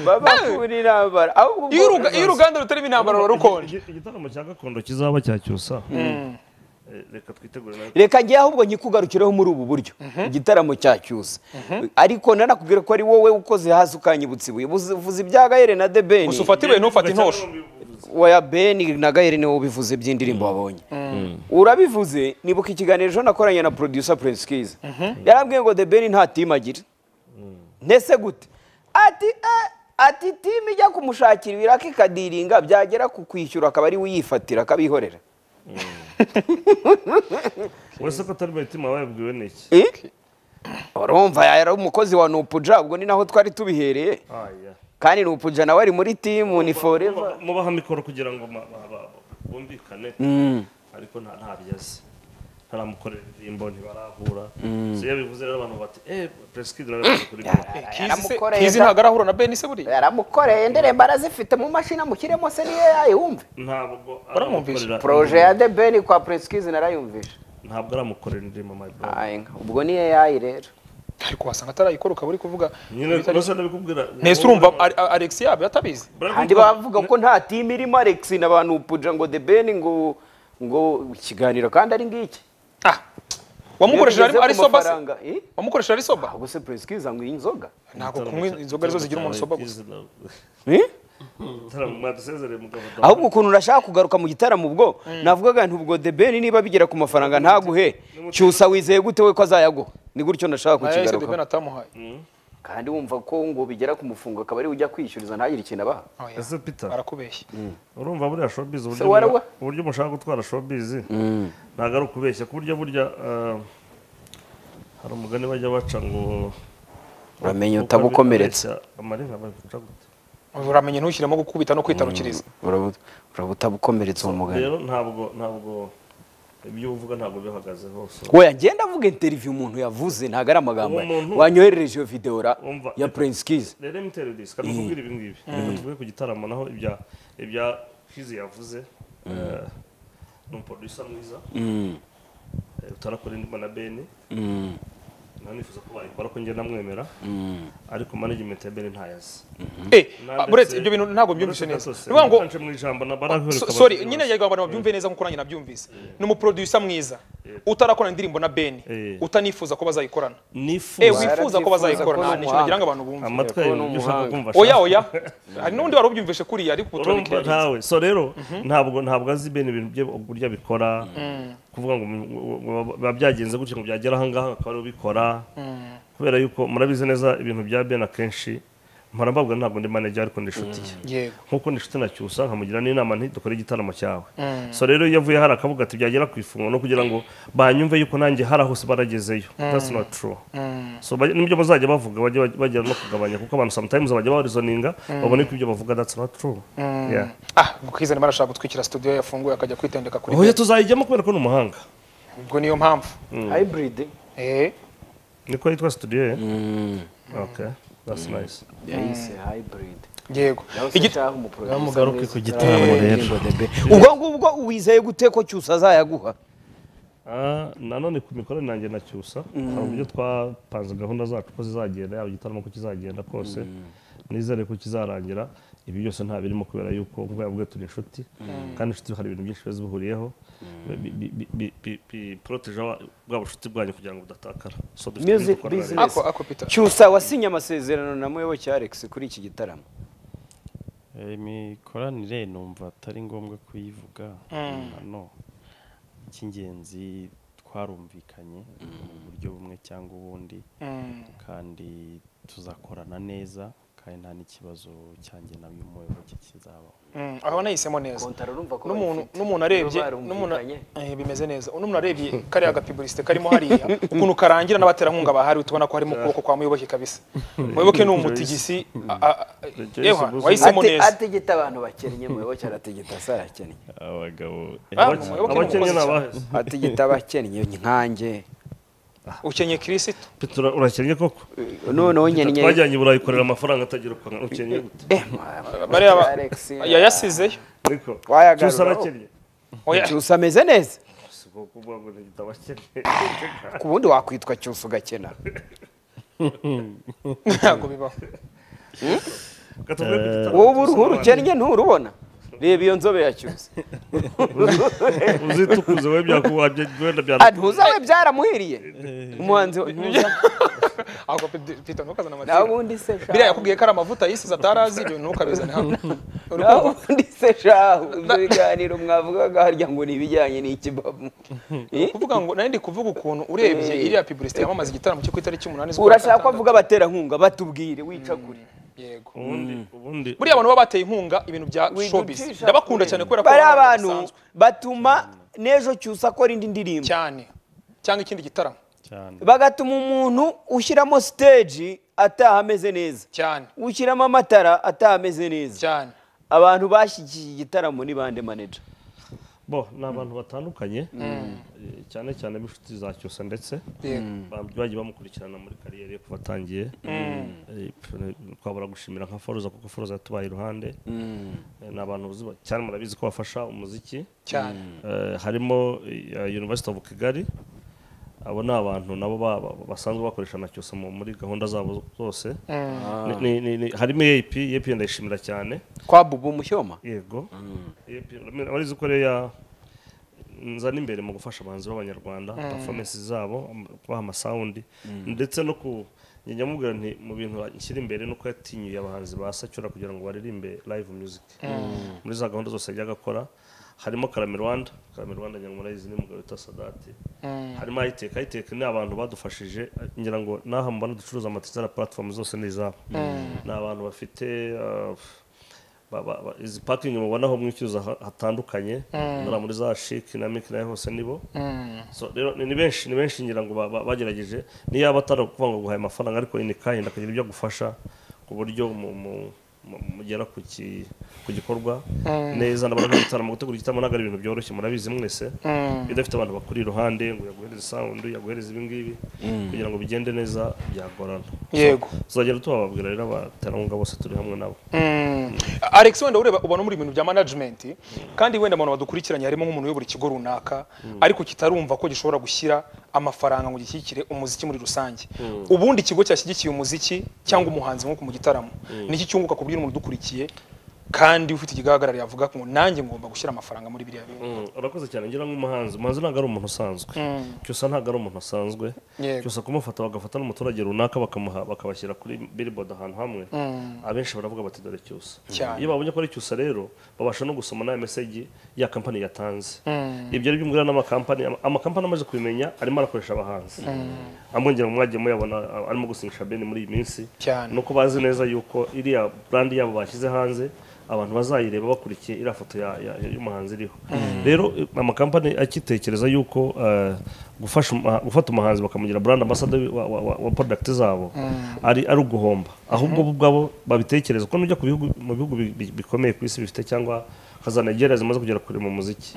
babakura inambara ahubwo iyo ubwo- uruga- iyo uruganda rutarimo intambara ruba rukonje Igi- igitaramo cya gakondo kizaba cya cyusa Eh, reka twitegure nawe reka njye ahubwo nyikugarukireho muri ubu buryo igitaramo cya cyusa ariko nanakubwira ko ari wowe ukoze hasi ukanyibutsa ibuye Buzi- uvuze ibya gahere na de beni gusa ufata ibuye ntufate intosho waya beni na gahere niwe ubivuze by'indirimbo wabonye urabivuze nibuka ikiganiro ejo nakoranye na producer prince kiza yarambwiye ngo de beni nta timu agira ntese gute ati eh, ati timu ijya kumushakira ibiraka ikadiringa byagera ku kwishyura akaba ari we uyifatira akabihorera wese ko atari mayitima wayabwiwe n'iki Eh? urumva yari umukozi wa nupuja ubwo ni naho twari tubihereye aya kandi nupuja nawe ari muri timu ni foreva mubaha mikoro kugira ngo ma- ba- ba- bumvikane ariko nta ntabyeze ntaramukorera indirimbo ntibarahura so iyo bivuze rero abantu bati eh presikidi narabivuze kuri byo Kizi se- yaramukoreye kizi da- ntabwo arahura na beni se buriya yaramukoreye indirimbo arazifite mu mashini amushyiremo se niyo yayumve ntabwo Baramwumvise. aramukorera poroje ya de beni kwa preskizi narayumvisha ntabwo aramukorera indirimbo my brother Aye, ubwo ni yayi rero ariko wasanga atarayikora ukaba uri kuvuga nyine rwose ndabikubwira nese urumva ari- ari- alex yabo atabizi kandi bavuga ko nta timu irimo alex na ba nupuja ngo de beni ngo ngo ikiganiro kandi ari ngiki ah wamukoresheje ari- Iyo ari bigeze ku soba se mafaranga, eh? wamukoresheje ari soba ahubwo se preskizi anywa inzoga ntabwo kunywa inzoga arizo zigira umuntu soba gusa Eh? mwadusezereye mugabo ahubwo ukuntu urashaka kugaruka mu gitaramo ubwo navugaga nti ubwo de beni niba bigera ku mafaranga ntaguhe cyusa wizeye gute we ko azayaguha ni gutyo ndashaka nayo se debeni kukigaruka atamuhaye kandi wumva ko ngo bigera ku mufungo akaba ari we ujya kwishyuriza ntagire ikintu abaha Oya, ese peter barakubeshya urumva buriya showbiz uburyo Se wara muba- wa- uburyo mushaka gutwara showbiz ntabwo ari ukubeshya ku buryo burya eh, hari umugani bajya baca ngo uramenye utabukomeretsa amarenga babica gute uramenye ntushyiremo gukubita no kwitanukiriza Urabu- uraba utabukomeretsa uwo mugani rero ntabwo ntabwo ibyo uvuga ntabwo bihagaze hose weya ngenda avuga interiviyu umuntu yavuze ntabwo ari amagambo Uwo muntu- ye wanyoherereje iyo videwo ra Umva. ya prince kizi rero mtero disi kandi kubwira ibi ngibi reka tuvuge ku gitaramo naho ibya ibya kizi yavuze eh, ni umuproducer mwiza eh, utarakora indirimbo na beni nawe nifuza ko bayikora ko njye namwemera ariko management ya beni ntayazi eh buretse ibyo bintu ntabwo mbyumvise neza ni ukuvuga ngo ngo mu ijambo na barahuri So- sorry nyine ngira ngo abantu babyumve neza nkuko nanjye nabyumvise ni umuproducer mwiza utarakora indirimbo na beni Eh. utanifuza ko bazayikorana eh nifuza wifuza ko ko bazayikorana ni ni ikintu nagira ngo umuhanga. abantu amatwi yawe bumve ibyo ushaka kumva oya ashaka. oya hari n'undi wari ubyumvise kuriya ariko urumva uturabikira ntawe so rero ntabwo ntabwo azi bene ibintu bye uburyo abikora kuvuga ngo mu- ngo- ngo biba byagenze gutya ngo byagera aha ngaha akaba ariwe ubikora kubera yuko murabizi neza ibintu bya bene akenshi mpora mbabwira ntabwo ndi manager ariko ndi inshuti ye yego nkuko nishuti na cyusa nkamugira n'inama nti dukore igitaramo cyawe so rero iyo avuye hari akavuga ati byagera ku ifunguro no kugira ngo banyumve yuko nanjye hari aho baragezeyo that's not true so bajya- n'ibyo bazajya bavuga bajya bagera no kugabanya kuko abantu sometimes bajya barizoninga babona ko ibyo bavuga that's not true yeah ah mukizani barashaka gutwikira studio yafunguye akajya kwitendeka kuri oya bed tuzayijyamo kubera ko ni umuhanga ubwo niyo mpamvu hybrid eh niko yitwa studio ye okay that's nice yayise hybrid yego Igit- mugaruke ku gitaramo rero ubwo ngubwo wizeye gute ko cyusa azayaguha Ah, nanone ku mikorere nanjye na cyusa hari uburyo twapanze gahunda zacu ko zizagenda yaba igitaramo ko kizagenda kose nizere ko kizarangira ibi byose nta birimo kubera yuko nkuko yavuga turi inshuti kandi inshuti hari ibintu byinshi biba zihuriyeho Bi- bi- bi- bi- bi- biporoteje wa- bwa bucuti bwanyu kugira ngo budatakara so dufite ibintu Music dukorana rero. business. ako ako peter cyusa wasinye amasezerano na muyoboke alex kuri iki gitaramo imikoranire numva atari ngombwa kuyivuga hano icy'ingenzi twarumvikanye mu buryo bumwe cyangwa ubundi Mm. kandi tuzakorana neza kandi nta n'ikibazo cyanjye na uyu muyoboke kizabaho Mm, aho nahisemo neza urumva ko n'umuntu bayifite. n'umuntu arebye Niba barumvikanye. n'umuntu eh, bimeze neza n'umuntu arebye kariya gapibulisite karimo hariya ukuntu karangira n'abaterankunga bahari tubona ko harimo ukuboko kwa muyoboke kabisa muyoboke ni umutigisi a- a- a- Rejoice ewa Buzu. wahisemo Ate- neza ategeta abantu bakennye muyoboke arategeta se arakennye abagabo Ah, eh, muyoboke ni abakennye umukozi ni cyane. abaheze ategeta abakennye nkanjye ukenye kirisitu Peter, ura- urakennye koko noneho nyennye twajyanye i burayi kurera amafaranga atagira ukuntu ukennye gute Eh, ma- bariya ba- Alex, yayasizeyo ariko Wayagarura. cyusa arakennye oya cyusa ameze neza si bwo kuvuga ngo ni igitabo akennye ku bundi wakwitwa cyusa ugakena ntabwo bibaho Reka tuvuge ku gitaramo. wowe uruhu rukennye nturubona reba iyo nzobe ya cyusa uzitukuze we byakuba wenda Ah, byara ntuzabe byaramuhiriye umuhanzi we- ntuza- ahubwo Pe- Peter ntukazane naho amatsinda ubundi se shahu. biriya yakubwiye ko ari amavuta yisize atarazi ibyo ntukabizane hano uri naho kumva ubundi se shahu ibyo biganiro mwavugaga harya ngo ni ibijyanye n'ikibamu Eh? kuvuga ngo nari ndi kuvuga ukuntu urebye iriya pibulisite yamamaza igitaramo cyo ku itariki umunani z'ukwa urashaka ko gatandatu. avuga abaterankunga batubwire wicagure yego ubundi ubundi buriya abantu baba bateye inkunga ibintu bya Widucisha showbiz ndabakunda cyane kubera ko bari abantu abantu basanzwe. batuma n'ejo cyusa akora indi ndirimbo cyane cyangwa ikindi gitaramo cyane bagatuma umuntu ushyiramo stage ataha ameze neza cyane ushyiramo amatara ataha ameze neza cyane abantu bashyigikiye igitaramo ni bande manager bo ni abantu batandukanye eh, cyane cyane b'inshuti za cyusa ndetse yego ba- bagiye bamukurikirana muri kariyeri yo kuva atangiye Eh, pf- twabura gushimira nka foruza kuko foruza yatubaye iruhande Eh, ni abantu uzi ba- cyane murabizi ko bafasha umuziki cyane Eh, harimo eh, University of Kigali abo ni abantu nabo ba- ba- basanzwe bakoresha na cyusa mu- muri gahunda zabo zose Ni- ni- ni- ni- harimo EAP EAP ndayishimira cyane kwa bubu mushyoma yego abarizi ko rero nzana imbere mu gufasha abahanzi b'abanyarwanda performance zabo am- kubaha amasawundi ndetse no ku njya nyamubwira nti mu bintu nshyira imbere ni uko yatinyuye abahanzi basacyura kugira ngo baririmbe live music muri za gahunda zose yajyaga akora harimo karame rwanda karame rwanda ngira ngo murayizi ni umugabo witwa sadati harimo ayiteka ayiteka ni abantu badufashije ngira ngo n'aha mubona ducuruza amatizara platform zose ni izabo ni abantu bafite uh, ba- ba- ba- izi pakingi mubonaho mwishyuza ha- hatandukanye nora muri za shiki na miki nayo hose nibo so rero ni ni benshi ni benshi ngira ngo ba- ba- bagerageje niyo yaba atari ukuvuga ngo guhaye amafaranga ariko ini kayindi akagira ibyo agufasha ku buryo mu- mu- mu- mugera ku ki- ku gikorwa neza nabona igitaramo gutegura igitaramo ntabwo ari ibintu byoroshye murabizi mwese iyo udafite abantu bakuri iruhande ngo yaguhereze sound yaguhereze ibi ngibi kugira ngo bigende neza byagorana yego tuzagenda tubababwira rero abaterankunga bose turi hamwe nabo alex wenda ureba ubona muri ibintu bya management kandi wenda abantu badukurikiranye harimo nk'umuntu uyobora ikigo runaka ariko kitarumva ko gishobora gushyira amafaranga ngo gishyigikire umuziki muri rusange ubundi ikigo cyashyigikiye umuziki cyangwa umuhanzi nk'uko mu gitaramo niki cyunguka ku buryo umuntu udukurikiye kandi ufite igihagarariye avuga ngo nanjye ngomba gushyira amafaranga muri biriya bintu Mm, urakoze cyane ngira nk'umuhanzi umuhanzi ntabwo ari umuntu usanzwe cyusa ntabwo ari umuntu usanzwe Yego. cyusa kumufata bagafata n'umuturage runaka bakamuha bakabashyira kuri billboard ahantu hamwe abenshi baravuga bati dore cyusa Cyane. iyo babonye ko ari cyusa rero babasha no gusoma n'aya meseji ya kampani yatanze ibyo ari byo mbwira n'amakampani ama- amakampani amaze kubimenya arimo arakoresha abahanzi amwongera ngo mwagiye muyabona a- arimo gusinyisha bene muri iyi minsi Cyane. ni uko bazi neza yuko iriya brand yabo bashyize hanze abantu bazayireba bakurikiye iriya foto ya- ya- ya- y'umuhanzi iriho rero eh, amakampani akitekereza yuko eh, gufasha uma- gufata umuhanzi bakamugira brand ambassador wa- wa- wa- wa product zabo ari ari uguhomba ahubwo bo ubwabo babitekereza ko nujya ku bihugu mu bihugu bi- bi- bikomeye ku isi bifite cyangwa nka za Nigeria zimaze kugera kure mu muziki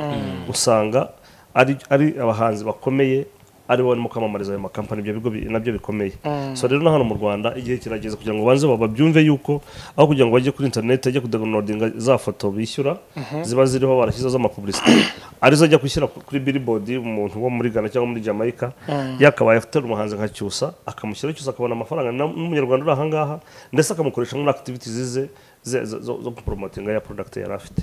usanga ari ari abahanzi bakomeye ari bo barimo kwamamariza ayo makampani ibyo bigo bi- nabyo bikomeye so rero na hano mu rwanda igihe kirageze kugira ngo banze ba- babyumve yuko aho kugira ngo bajye kuri interineti ajye kudagonodinga za foto bishyura ziba ziriho barashyizeho z'amapubulisite arizo ajya gushyira ku- kuri billboard umuntu wo muri ghana cyangwa muri jamaica yakabaye afite umuhanzi nka cyusa akamushyiraho cyusa akabona amafaranga na- n'umunyarwanda uri ahangaha ndetse akamukoresha muri activities ze ze- zo- zo zo kupromotinga ya product yari afite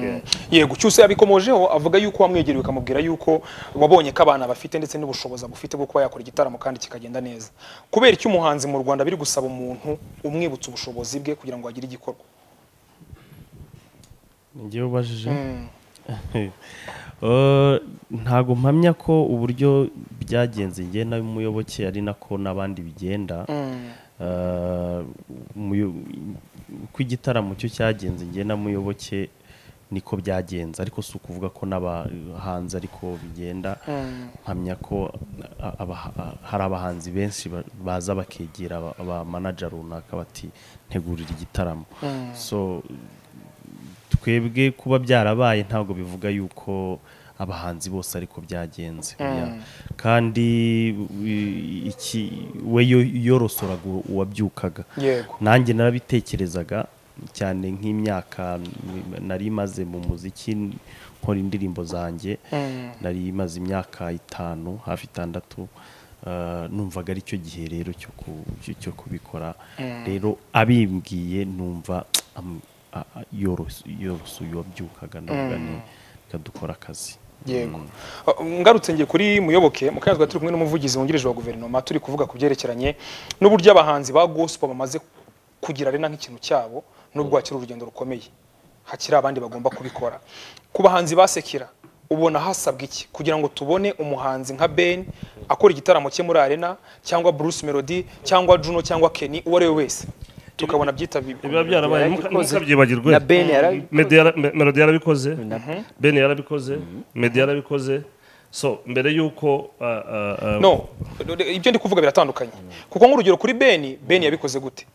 Yeah. yego cyose yabikomojeho avuga yuko wamwegereye ukamubwira yuko wabonye ko abana bafite ndetse n'ubushobozi bufite bwo kuba yakora igitaramo kandi kikagenda neza kubera iki umuhanzi mu rwanda biri gusaba umuntu umwibutsa ubushobozi bwe kugira ngo agire igikorwa njyewe ubajije Eh, ntago mpamya ko uburyo byagenze njye nawe umuyoboke ari nako n'abandi bigenda Eh, umuyo- uko igitaramo cyo cyagenze njye na muyoboke niko byagenze ariko si ukuvuga ko n'abahanzi ariko bigenda mpamya ko a- aba- a- hari abahanzi benshi ba- baza bakegera aba- aba manager runaka bati ntegurira igitaramo so twebwe kuba byarabaye ntabwo bivuga yuko abahanzi bose ariko byagenze Oya. kandi i- iki we yo- yorosoraga uwo- uwabyukaga Yego. nanjye narabitekerezaga cyane nk'imyaka n- nari maze mu muziki nkora indirimbo zanjye nari maze imyaka itanu hafi itandatu eh, numvaga ari cyo gihe rero cyo ku- cyo- cyo kubikora rero abimbwiye numva am- a- a- yoros- yorosuye uwabyukaga ndavuga ni reka dukora akazi yego Uh, ngarutse ngiye kuri muyoboke mu kanya turi kumwe n'umuvugizi wungirije wa guverinoma turi kuvuga ku byerekeranye n'uburyo abahanzi ba gospel bamaze kugira arena nk'ikintu cyabo nubwo hakiri urugendo rukomeye hakiri abandi bagomba kubikora ku bahanzi basekira ubona hasabwa iki kugira ngo tubone umuhanzi nka Ben akora igitaramo cye muri arena cyangwa Bruce Melody cyangwa Juno cyangwa Kenny uwo ari we wese tukabona byitabirwa biba byarabaye ntukabyibagirwe Na Ben yara- Meddy yara- Me- melody yarabikoze ben yarabikoze meddy yarabikoze so mbere y'uko uh, uh, uh, no do- do- ibyo ndi kuvuga biratandukanye kuko nk'urugero kuri beni beni yabikoze gute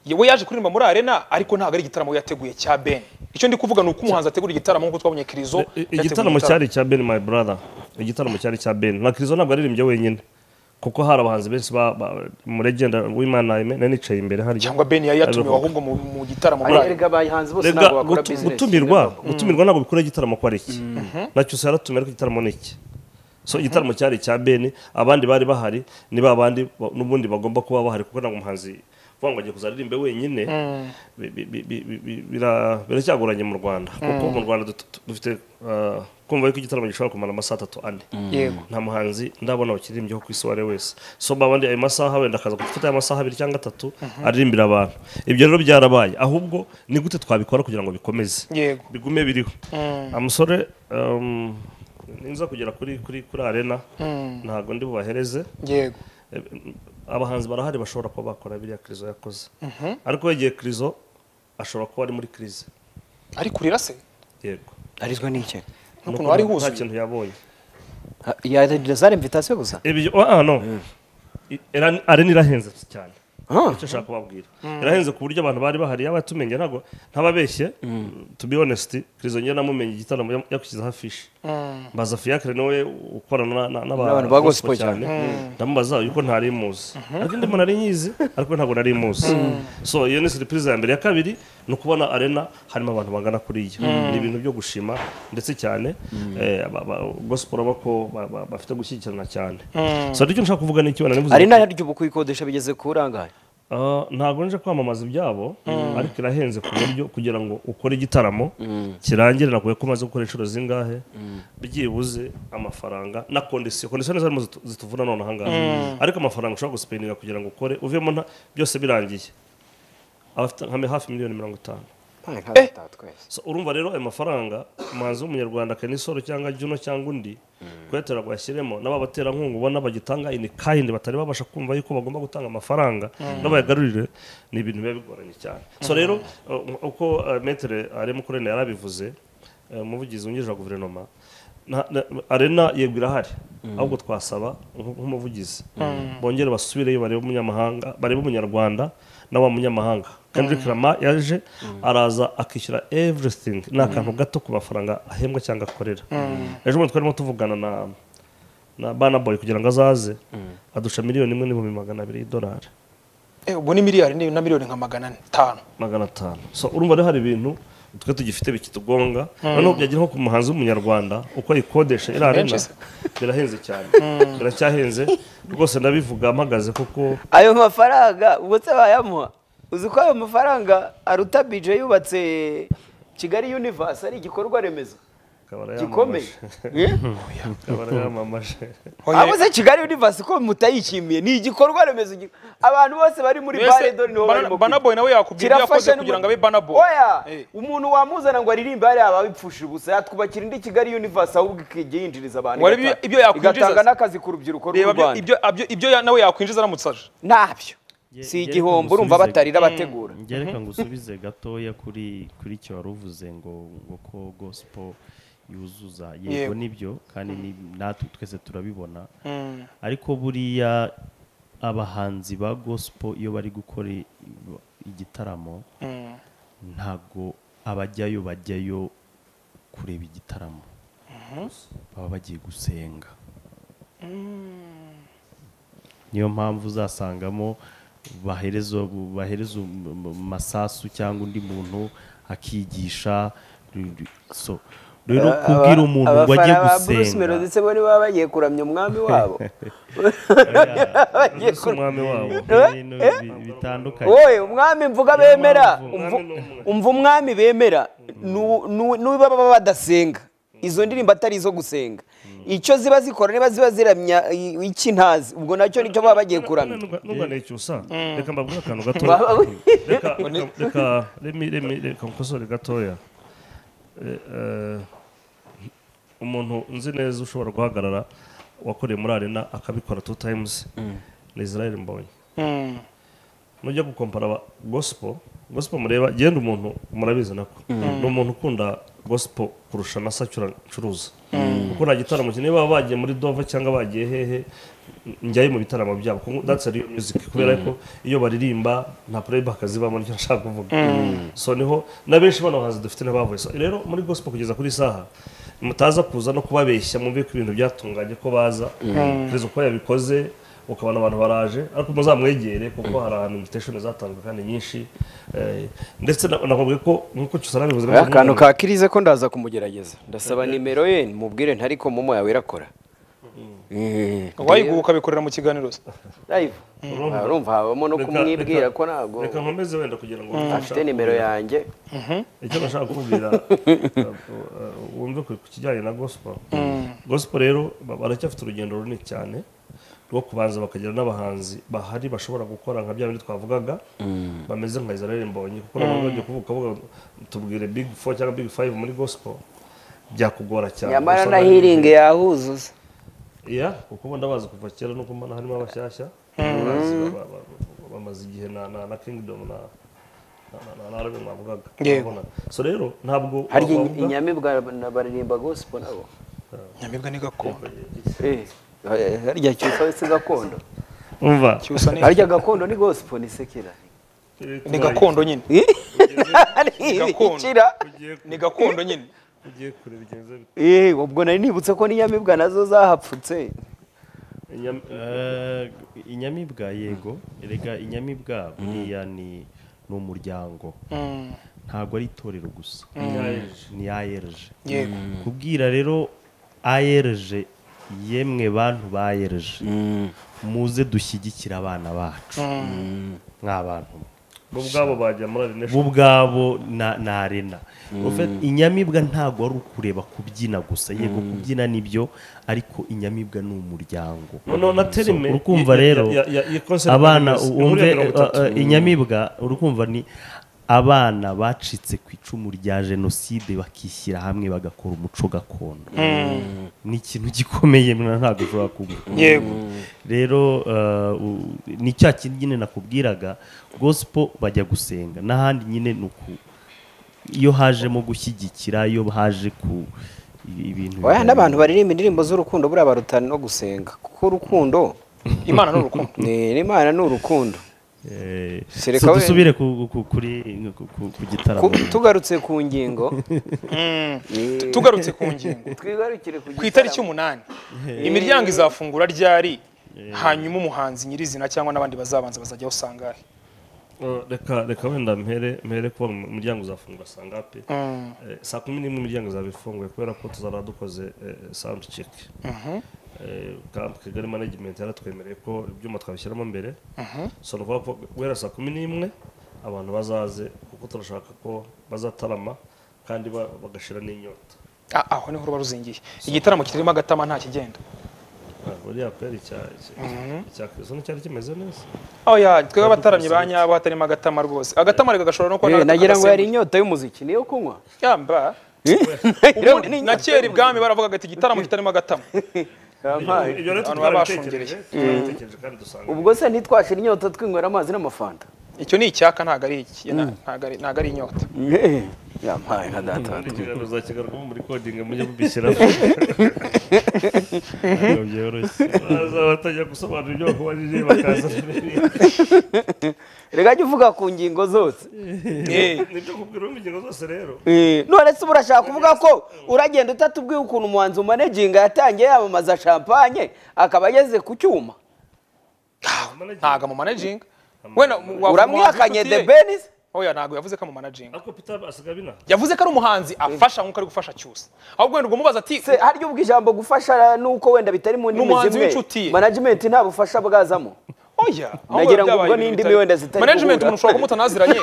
Ye- we yaje kuririmba muri arena ariko ntabwo ari igitaramo yateguye cya beni icyo ndi kuvuga ni uko umuhanzi ategura igitaramo nk'uko twabonye kirizo i- yateguye igitaramo cyari icya ben my brother igitaramo cyari icya ben na kirizo ntabwo aririmbye wenyine kuko hari abahanzi benshi ba- ba- mu legenda w'imana Aime, nari nicaye imbere harya cyangwa beni yari yatumiwe ahubwo mu, mu gitaramo muri arena erega abahanzi bose rega ntabwo bakora gutu- bizinesi gutumirwa gutumirwa ntabwo bikora igitaramo ko ari iki nacyo se yaratumiye ariko igitaramo ni iki so igitaramo cyari icya beni abandi bari bahari ni ba bandi ba- n'ubundi bagomba kuba bahari kuko ntabwo umuhanzi vuga ngo agiye kuzaririmbe wenyine bi- bi- bi- bi- bi- bi- bira- biracyagoranye mu rwanda kuko mu rwanda dut- dut- dufite ah, kumva yuko igitaramo gishobora kumara amasaha atatu ane yego nta muhanzi ndabona wakiririmbyeho ku isi uwo ari we wese so babandi ayo masaha wenda akaza gufata ayo masaha abiri cyangwa atatu aririmbira abantu ibyo rero byarabaye ahubwo ni gute twabikora kugira ngo bikomeze yego bigume biriho amusore um, ninza kugera kuri kuri kuri arena ntabwo ndi bubahereze yego Eh, abahanzi barahari bashobora kuba bakora biriya kirizo yakoze ariko yegeye kirizo ashobora kuba ari muri kirize ari kurira se yego arizwa n'icyo n'ukuntu Nuko hari nta huzuye kintu yabonye yazana imvitasiyo gusa ibyo ah no I- era- arena irahenze cyane icyo ashaka kubabwira irahenze ku buryo abantu bari bahari yaba tumenye ntabwo ntababeshye to be honest Kirizo njye namumenye igitaramo yam- yakushyizeho afishi mbaza Fiacre nawe ukorana na- na- N'abantu n'abantu ba gospel cyane. ndamubaza yuko ntari muzi ariko ndimo nari nyizi ariko ntabwo nari muzi so iyo ni surprise ya mbere ya kabiri ni ukubona arena harimo abantu bangana kuri iyo ni ibintu byo gushima ndetse cyane eh, aba- aba- gospel urabona ko ba- ba- bafite gushyigikirana cyane so aricyo nshaka kuvuga ni iki wenda nivuze ari nayo ry'ubu kuyikodesha bigeze ku burangaye Ah, ntabwo nje kwamamaza ibyabo ariko irahenze ku buryo kugira ngo ukore igitaramo kirangire nakuye ko umaze gukora inshuro zingahe byibuze amafaranga na kondisiyo kondisiyo nizo arimo zitu- zituvuna none aha ngaha ariko amafaranga ushobora gusipendinga kugira ngo ukore uvemo nta byose birangiye abafite nka hafi miliyoni mirongo itanu So, urumva rero ayo mafaranga umuhanzi w'umunyarwanda kenisoro cyangwa juno cyangwa undi kuyatera ngo ayashyiremo n'ababaterankunga ubona bagitanga ini kayindi batari babasha kumva yuko bagomba gutanga amafaranga n'abayagarurire ni ibintu biba bigoranye cyane so rero uh, uko uh, metere arimo kurena yarabivuze uh, umuvugizi wungirije wa guverinoma na- na- arena yego irahari ahubwo twasaba nk- nk'umuvugizi bongere basubireyo barebe umunyamahanga barebe umunyarwanda na wa munyamahanga Kendrick Lamar yaje araza akishyura everything ni akantu gato ku mafaranga ahembwa cyangwa akorera ejo bundi twarimo tuvugana na na Burna Boy kugira ngo azaze adusha miliyoni imwe n'ibihumbi magana abiri y'idolari Eh, ubwo ni miliyari ni- na miliyoni nka magana atanu magana atanu so urumva rero hari ibintu twe tugifite bikitugonga noneho byagera nko ku muhanzi w'umunyarwanda uko ayikodesha iriya arena Benshi se. birahenze cyane biracyahenze rwose ndabivuga mpagaze kuko ayo mafaranga ubwo se bayamuha uzi ko ayo mafaranga aruta bije yubatse kigali universe ari igikorwa remezo akabara gikomeye yamamaje Eh? akabara yamamaje Oya. abuze kigali universe ko mutayishimiye ni igikorwa remezo gi- abantu bose bari muri Mbese bare dore nibo Bana- barimo Burna Boy nawe yakubwiye ibyo yakoze kugira ngo abe Burna Boy. oya Eh. umuntu wamuzana ngo aririmbe hariya aba abipfushije ubusa yatwubakira indi kigali universe ahubwo ikajya yinjiriza abantu Wari ibyo- igata- ibyo yakwinjiza igatanga se? n'akazi ku rurubyiruko reba rw'u ibyo- rwanda ibyo abyo- ibyo ya- nawe yakwinjiza aramutse aje ntabyo si Ye- igihombo ye- urumva musubize- batarira bategura njye reka ngusubize gatoya kuri kuri icyo wari uvuze ngo ngo ko gospel yuzuza Yego. yego nibyo kandi ni natwe twese turabibona ariko buriya abahanzi ba gospel iyo bari gukora i- igitaramo ntabwo abajyayo bajyayo kureba igitaramo baba bagiye gusenga niyo mpamvu uzasangamo bahereza bahereza um- um- masasu cyangwa undi muntu akigisha ru- ru- so rero kubwira umuntu ngo ajye abafana ba Bruce gusenga Melody se bo niba bagiye kuramya umwami wabo bagiye ese kuramya umwami wabo ibintu bi- bitandukanye wowe umwami mvuga bemera mpamvu. umva- Umwami ni umwe. umva umwami bemera nu- nu- nuba baba badasenga izo ndirimbo atari izo gusenga icyo ziba zikora niba ziba ziramya i- iki ntazi ubwo nacyo nicyo baba bagiye kuramya ntuganire cyusa reka mbabwire akantu gato Baba- reka reka- reka remi remi reka mukosore gatoya Eh, eh, umuntu nzi neza ushobora guhagarara wakoreye muri arena akabikora two times ni israel mbonye nujya gukompara aba gospel gospel mureba genda umuntu murabizi nako ni umuntu ukunda gospel kurusha na sacyura ncuruza kuko nta gitaramo cye niba bagiye muri dova cyangwa bagiye hehe njyayo mu bitaramo byabo kuko that's a real music kubera ko iyo baririmba nta playback zibamo nicyo nshaka kuvuga so niho na benshi bano bahanzi dufite n'abavuye so rero muri gospel kugeza kuri saha mutaza kuza no kubabeshya mwumve ko ibintu byatunganye ko baza kugeza uko yabikoze ukabona abantu baraje ariko muzamwegere kuko hari ahantu invitation zatanzwe kandi nyinshi eh, ndetse na- nakubwiye ko nk'uko cyusana bivuze Oya, akantu ka kirize ko ndaza kumugerageza ndasaba nimero ye mubwire ntariko momo yawe irakora Eh, wayiguha ukabikorera mu kiganiro se live. Ah, urumva habamo no kumwibwira ko ntabwo reka nkomeze wenda kugira ngo afite nimero yanjye icyo nashaka kubwira wumve ku ku kijyanye na gospel gospel rero ba- baracyafite urugendo runini cyane rwo kubanza bakagira n'abahanzi bahari bashobora gukora nka bya bindi twavugaga bameze nka Israel Mbonyi kuko nabo bagiye kuvuga ukavuga tubwire big four cyangwa big five muri gospel byakugora cyane nyamara Usanga na ari- hiringi yahuzuza iya kuko ubu ndabazi kuva kera nuko mbona harimo abashyashya Abazi ba- ba- ba- bamaze igihe na na na kingdom na na- na- na- na rebe mwavugaga Yego. Urabona? so rero ntabwo hari wavuga- inyamibwa na- baririmba gospel nabo nyamibwa ni gakondo Eh, harya cyusa si gakondo umva cyusa ni harya gakondo ni gospel ni sekera ni gakondo nyine gakondo. ikira ugiye ni gakondo nyine ugiye kure bigenze bite Eh, ubwo nari nibutse ko n'inyamibwa nazo zahapfutse Inyam- Eh, inyamibwa yego erega inyamibwa buriya ni ni umuryango ntabwo ari itorero gusa Inyarije. ni ARG yego kubwira rero ARG yemwe bantu bayereje muze dushyigikire abana bacu nk'abantu bo ubwabo bajya muri arinesheni bo ubwabo na na arena En fait, inyamibwa ntabwo ari ukureba kubyina gusa yego kubyina nibyo ariko inyamibwa ni umuryango noneho na terime So, urukumva ya- rero ya- ya- ya concept abana yose, wumve ihuriro mirongo itatu. uh, uh, inyamibwa urukumva ni abana bacitse ku icumu rya jenoside bakishyira hamwe bagakora umuco gakondo ni ikintu gikomeye mwana ntabwo ushobora kuvuga yego rero uh, u- ni cya kindi nyine nakubwiraga gospel bajya gusenga n'ahandi nyine ni uku iyo hajemo gushyigikira iyo haje ku i- ibintu oya bijyanye- n'abantu baririmba indirimbo z'urukundo buriya barutana no gusenga kuko urukundo imana ni urukundo ni n'imana ni urukundo Eh, Sereka so we- dusubire ku, ku, kuri ku, ku, ku gitaramo Ku- tugarutse ku ngingo Mm. eh, tugarutse ku ngingo twigarukire ku ku itariki umunani imiryango izafungura ryari hanyuma umuhanzi nyirizina cyangwa n'abandi bazabanza bazajya basangahe Uh, reka reka wenda mpere mpere kuba umuryango uzafungura saa ngapi Eh, saa kumi n'imwe imiryango izaba ifunguye kubera ko tuzaba dukoze sound check Eh, ka- Kigali management yaratwemereye ko ibyuma twabishyiramo mbere so ni ukuvuga ko guhera saa kumi n'imwe abantu bazaze kuko turashaka ko bazatarama kandi ba- bagashira n'inyota Ah, aho niho ruba ruzingiye igitaramo kitarimo agatama nta kigenda Ah, buriya peri icya kristo nticyari kimeze neza oya twebwe abataramyi ba nyabo hatarimo agatama rwose agatama reka gashobora no kuba Eh, n'agatama nagira ngo yari gasembuye. inyota y'umuziki niyo kunywa yamba Nagira ngo ni ubundi na inyota kera ibwami baravugaga ati igitaramo kitarimo agatama yampaye. ibyo rero Abantu twarabitekereje babashungereye. twarabitekereje kandi dusanga ubwo se ntitwashira inyota twinywera amazi n'amafanta icyo ni icyaka ntago ari iki ntago ari- ntago ari inyota Eh, yampaye nka data wa twe. ikiganiro zakigarukamo muri kodinga mujye mubishyiramo ntabwo byoroshye baza batajya gusobanura ibyo bakubajije bakaza reka jya uvuga ku ngingo zose Eh, nibyo kubwira mu ngingo zose rero Eh, none se urashaka kuvuga ko uragenda utatubwiye ukuntu umuhanzi umaneginga yatangiye yamamaza champagne akaba ageze ku cyuma ntago amumanajinga wenda uramwihakanye the benis oya ntago yavuze ko amumanajinga ariko peter asigaye abina yavuze ko ari umuhanzi afasha nk'uko ari gufasha cyose ahubwo wenda umubaza ati se harya ubwo ijambo gufasha nuko wenda bitari mu ndimi N'umuhanzi zimwe w'inshuti ye. management nta bufasha bwazamo oya ahubwo Nagira ngo byabaye ubwo ibintu n'indimi bitari- wenda zitari management guhura. umuntu ushobora kumutanaziranye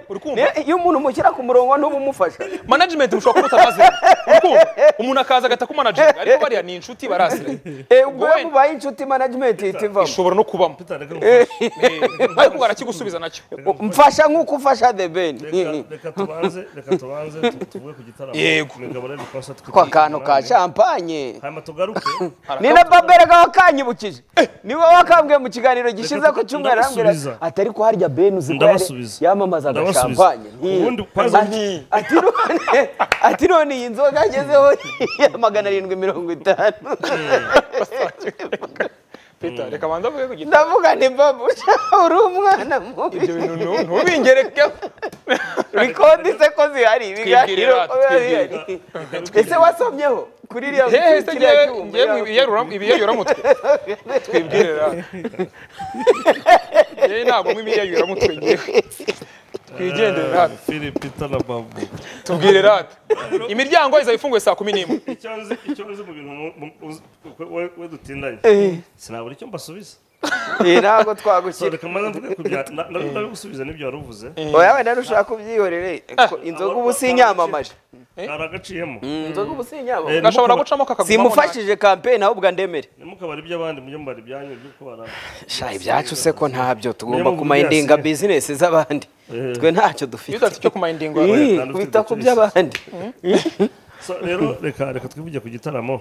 uri kumva Ne- iyo umuntu umushyira ku murongo ntubumufasha management ushobora kumutanaziranye uri kumva umuntu akaza agahita kumanajinga ariko bariya ni inshuti barasiranye Eh, ubwo we wenda- mubaye inshuti management ihita ivamo ishobora no kubamo peter reka reka- Eh, ariko barakigusubiza nacyo mfasha nk'uko ufasha the ben reka tubanze reka tubanze tu- tuvuge ku gitaramo Yego. imigabo rero ikosa twe kwa kantu ka champagne hanyuma tugaruke ni na babere ga wakanyibukije niwe wakambwiye mu kiganiro gishize ko cyumweru arambwira ati, ndabasubiza. atari ko harya ben uzi ko yari- Ndabasubiza. yamamazaga Ndabasubiza. champagne Nti- Ubundi ukaza ati- nti- ati none ati none iyi nzoga agezeho ya magana arindwi mirongo itanu Peter, reka banza avuge ku giti ndavuga nti babusha uri umwana mubi ibyo bintu ntu- ntubingerekeho rikodi se ko zihari ibiganiro Twibwirira, ko biba bihari ese wasomyeho kuri iriya hehe se kiriya cyuma ngewe mu ibiyayuramutwe twibwirira ngewe ntabwo mu ibiyayuramutwe ngewe twigendere hano philip peter na babu tubwire rata imiryango izaba ifunguye saa kumi n'imwe icyo nzi icyo nzi mu bintu mu- mu- uzi- we- we dutindanye sinabura icyo mbasubiza Eh, ntabwo so twagushyira reka mbanza mvuge ku bya na- na- nabigusubiza n'ibyo wari uvuze oya wenda ntushaka kubyihorere ko inzoga ubu sinyamamaje hari agaciyemo inzoga ubu Eh, sinyamamaje gashobora gucamo kakagumamo simufashije kampeni ahubwo andemere ntimukabare iby'abandi mujye mubara ibyanyu by'uko barara sha ibyacu se ko ntabyo tugomba Niyo mu kumayindinga byasi. bizinesi z'abandi twe ntacyo iyo dufite udafite icyo kumayindingo yawe Ih, kandi kubita ufite ku byose. by'abandi So, rero reka reka twivuge ku gitaramo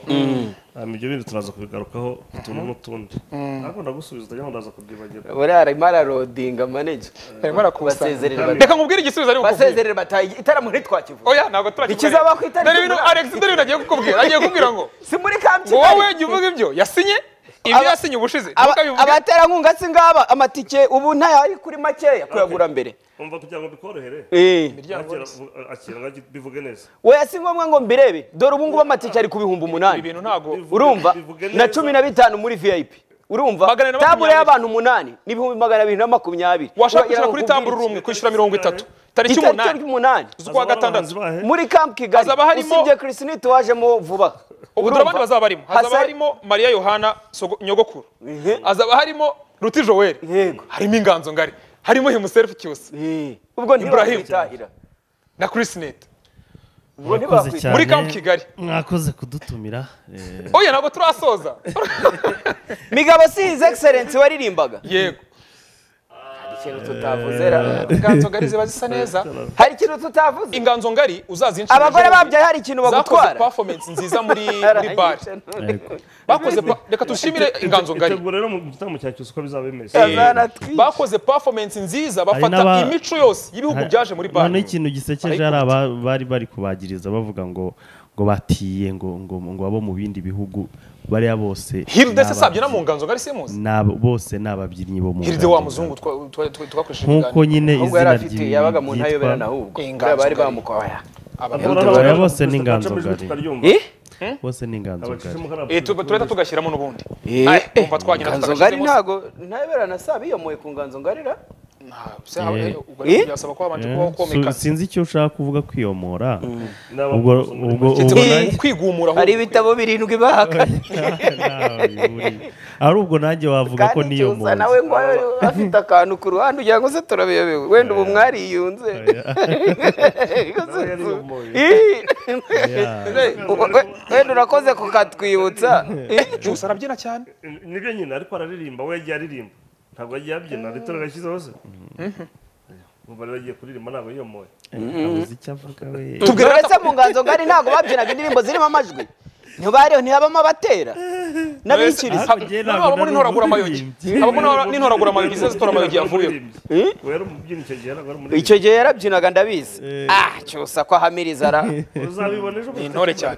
hanyuma ibyo bintu turaza kubigarukaho utuntu n'utundi ariko ndagusubiza utajya ngo ndaza kubyibagira buriya arimo ararodinga maneja arimo arakusanya basezerere reka nkubwire igisubizo ari bukubwire basezerere bataye igitaramo ntitwakivuga oya ntabwo turakibona Ikizaba ku itariki dore ibintu Alex dore ibintu agiye kukubwira agiye kukubwira ngo si muri kamp ngo wowe kigali jya uvuga ibyo yasinye ibyo Aba- yasinye ubushize Aba- ntukabivuge abaterankunga si ngaba amatike ubu ntayo ari kuri makeya kuyagura mbere umva kugira ngo bikorohere Eh. akira akira ngo bivuge neza weya si ngombwa ngo mbirebe dore ubu ngubu amatike ari ku bihumbi ibi umunani bintu ntabwo urumva bivuge neza. na cumi na bitanu muri vip urumva Magana ane na tabure makumyabiri. y'abantu umunani n'ibihumbi magana abiri na makumyabiri washaka Uragira kwishyura ngo kuri ukubwire tambura urumwe kwishyura mirongo itatu tariki itariki umunani ry'umunani z'ukwa gatandatu muri camp kigali Hazaba harimo- usibye christine tuwajemo vuba ubu Urumva? turabandi bazaba barimo hazaba Hasa- harimo mariya yohana sogo- nyogokuru Ehe. hazaba harimo ruti joel Yego. harimo inganzo ngari harimo himuserufu cyose Eh, ubwo Ibrahim. ntibakitahira na chris net ubwo Mwakoze ntibakwita cyane. muri camp kigali mwakoze kudutumira eh, oya ntabwo turasoza migabo si his excellence waririmbaga yego hari ikintu tutavuze ra inganzo ngari ziba zisa neza hari ikintu tutavuze inganzo ngari uzazinshira abagore ejo bundi. babyaye hari ikintu zakoze bagutwara performance nziza muri muri bar Aranyishe none. ariko bakoze pa- reka tushimire inganzo ngari itegura rero mu gitaramo cya cyose uko bizaba bimeze Eh, Azanatwica. bakoze performance nziza bafata n'aba- imico yose y'ibihugu byaje muri bar noneho ikintu gisekeje hari aba- bari bari kubagiriza bavuga ngo ngo batiye ngo ngo ngo abo mu bindi bihugu bariya bose hilde se ni sabye na mu ababyinnyi. nganzo ngari simuzi Ni abo- bose ni ababyinnyi bo mu hilde ngabo wa za- muzungu twa- twa- twa- twakoresheje nk'uko ibiganiro nyine ahubwo izina yari afite yabaga mu ntayobera na ryitwa ahubwo Inganzo bari ngari. bamukoya Ababyinnyi. Aya bose ni inganzo ngari. eh bose ni inganzo ngari Eh, tu- turahita tugashyiramo n'ubundi Eh, Aye, kumva twagenda nganzo ngari tutagashizemo se. ntago ntayobera na saa biyomoye ku nganzo ngari ra Nta, se aho- Eh. ubwo rero Eh? byasaba ko habanje Eh, kubaho komeka su- sinzi icyo ushaka kuvuga kwiyomora ubwo ubwo Ndetse ubwo Eh. muri- kwigumura hari ahubwo. ibitabo birindwi bahakanye nanjye- ari ubwo nanjye wavuga ko kandi cyusa niyomora nawe ngo abe afite akantu ku ruhande ugira ngo se turabiyobewe wenda ubu mwari yiyunze wenda urakoze kukatwibutsa Cyusa arabyina cyane nibyo nyine ariko araririmba we yagiye aririmba ntabwo yagiye abyina leta iragashyizeho se ubu rero agiye kuririmba ntabwo yiyomoye abuze icyo avuga we uretse mu nganzo ngari ntabwo babyinaga indirimbo zirimo amajwi ntibariho ntihabamo abatera n'abikiriza Hakurya Nabo nabwo abamo nari n'intoragura amayogi umuririmbyi. abamo n'intora- n'intoragura amayogi ziza zitora amayogi yavuyeho we yari umubyinnyi icyo gihe ntabwo icyo ari umuririmbyi gihe yarabyinaga ndabizi ah cyusa ko ahamiriza ra uzabibona ejo ni intore cyane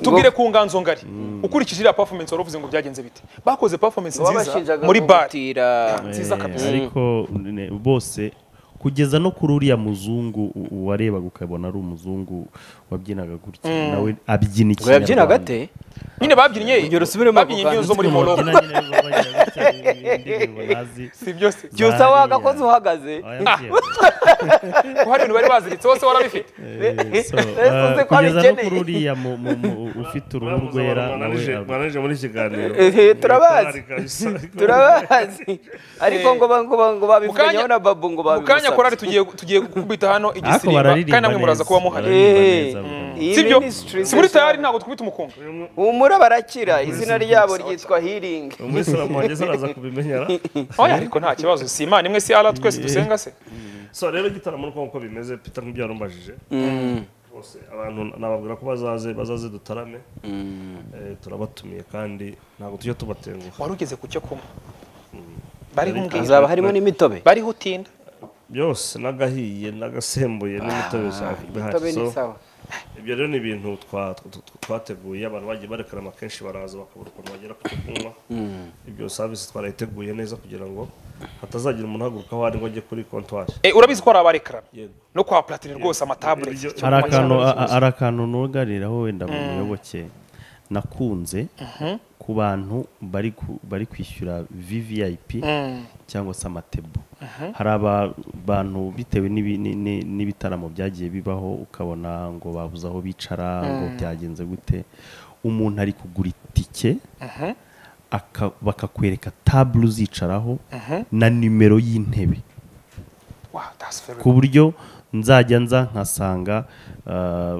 tubwire ku nganzo ngari ukurikije iriya performance wari uvuze ngo byagenze bite bakoze performance nziza wabashinjaga muri bar gutira nziza Eh, kabisa ariko ne- bose kugeza no kuri uriya muzungu u- uwarebaga ukabona ari umuzungu wabyinaga gutya nawe abyina ngo yabyinaga ikinyarwanda ate nyine babyinye Urugero usubiremo babyinye ako imbyino zo muri Babyina moroko nyine babyina gutya, indirimbo nazi. si byose cyusa Bariya. wagakoze uhagaze Oya, bye. ko hari ibintu bari baziritse hose warabifite Eh, so, Ese eh, ko kugeza no abikeneye. kuri uriya mu- mu- mu- ufite uruhu rwera nawe ab- mwananije muri iki kiganiro Eh, turabazi. Korali kabisa. turabazi ariko ngo ba- ngo ba- ngo Mukanya- babivuganyeho na babu ngo mu kanya korari babimusabye tugiye tugiye gukubita hano ariko igisirimba bararirimba kandi namwe muraza neza, kuba muhari bararirimba Eh. neza, bwa- Iyi si byo ministry si muri nziza. tayari ntabwo twikubita umukungu humura barakira izina ryabo ryitwa healing umuyisilamu wageze araza kubimenyera oya ariko nta kibazo si imana imwe si ara twese dusenga se so rero igitaramo nuko uko bimeze peter nk'ibyo yarumbajije rwose abantu nababwira ko bazaze bazaze dutarame Eh, turabatumiye kandi ntabwo tujya tubatenguha wari ugeze ku cyo kunywa bariho umbwira hazaba harimo n'imitobe bariho utinda byose n'agahiye n'agasembuye n'imitobe za- imitobe bihari ni So, sawa ibyo rero ni ibintu twa- twa- twa- twateguye abantu bagiye barekarama kenshi baraza bakabura ukuntu bagera ku cyo kunywa ibyo savisi twarayiteguye neza kugira ngo hatazagira umuntu uhaguruka aho ari ngo ajye kuri kontwari Eh, urabizi ko hari abarekara Yego. no kwa platine rwose amatabure Ibyo- hari akantu a- hari akantu nugariraho wenda mu muyoboke nakunze ku bantu bari ku- bari kwishyura vvip cyangwa se amatebo hari aba- bantu bitewe n'ibi- ni- ni- n'ibitaramo byagiye bibaho ukabona ngo babuze aho bicara ngo byagenze gute umuntu ari kugura itike aka- bakakwereka tabule uzicaraho na nimero y'intebe Wow, that's very ku buryo nzajya nza nkasanga ah,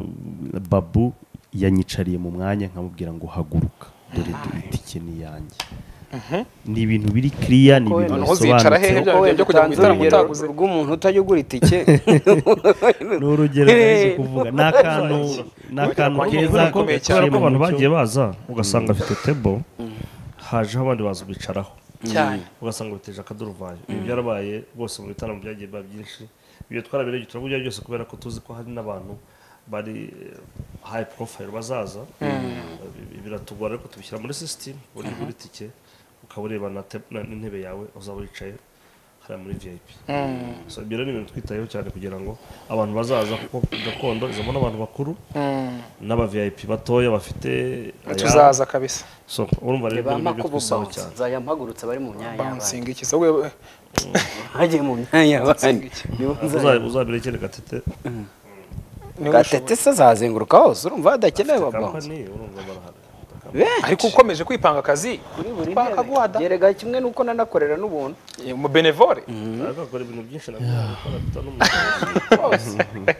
babu yanyicariye mu mwanya nkamubwira ngo haguruka dore dore itike ni iyanjye ni ibintu biri kiriya ni ibintu noneho zicara hehe bisobanutse bya- bya kujya mu gitaramo urugero utaguze rw'umuntu utajya ugura itike ni urugero nari kuvuga ni akantu ni akantu keza Kubera ko gaciye kubera ko mu abantu mucyo. bagiye baza ugasanga afite tebo hajeho abandi baza bicaraho cyane ugasanga biteje akaduruvayo ibi byarabaye rwose mu bitaramo byagiye biba byinshi ibyo twarabereye turavuga byose kubera ko tuzi ko hari n'abantu bari hayi porofayiro bazaza Ibi- biratugora ariko tubishyira muri sisitemu uburyo bw'itike ukaba ureba na te- na- n'intebe yawe uzaba wicaye hariya muri vip so ibyo rero ni ibintu twitayeho cyane kugira ngo abantu bazaza kuko gakondo izamo n'abantu bakuru n'aba vip batoya bafite ayabo. tuzaza kabisa so urumva rero ibyo Reba ni ibyo makubu twisaho bounce, cyane nzajya mpagurutsa bari mu myanya y'abandi. bansinga iki se wowe Bagiye mu myanya y'abandi. Nibo nzajya- Uza- uzabirekere gatete niwe Gatete se azazenguruka hose urumva hadakenewe babanza. kampani urumva barahari ariko ukomeje kwipanga akazi Kuri buri Bakaguhada. ntebe. Yerega kimwe nuko nanakorera n'ubuntu. mu benevore ariko akora ibintu byinshi nabyo abikora tutanumusaba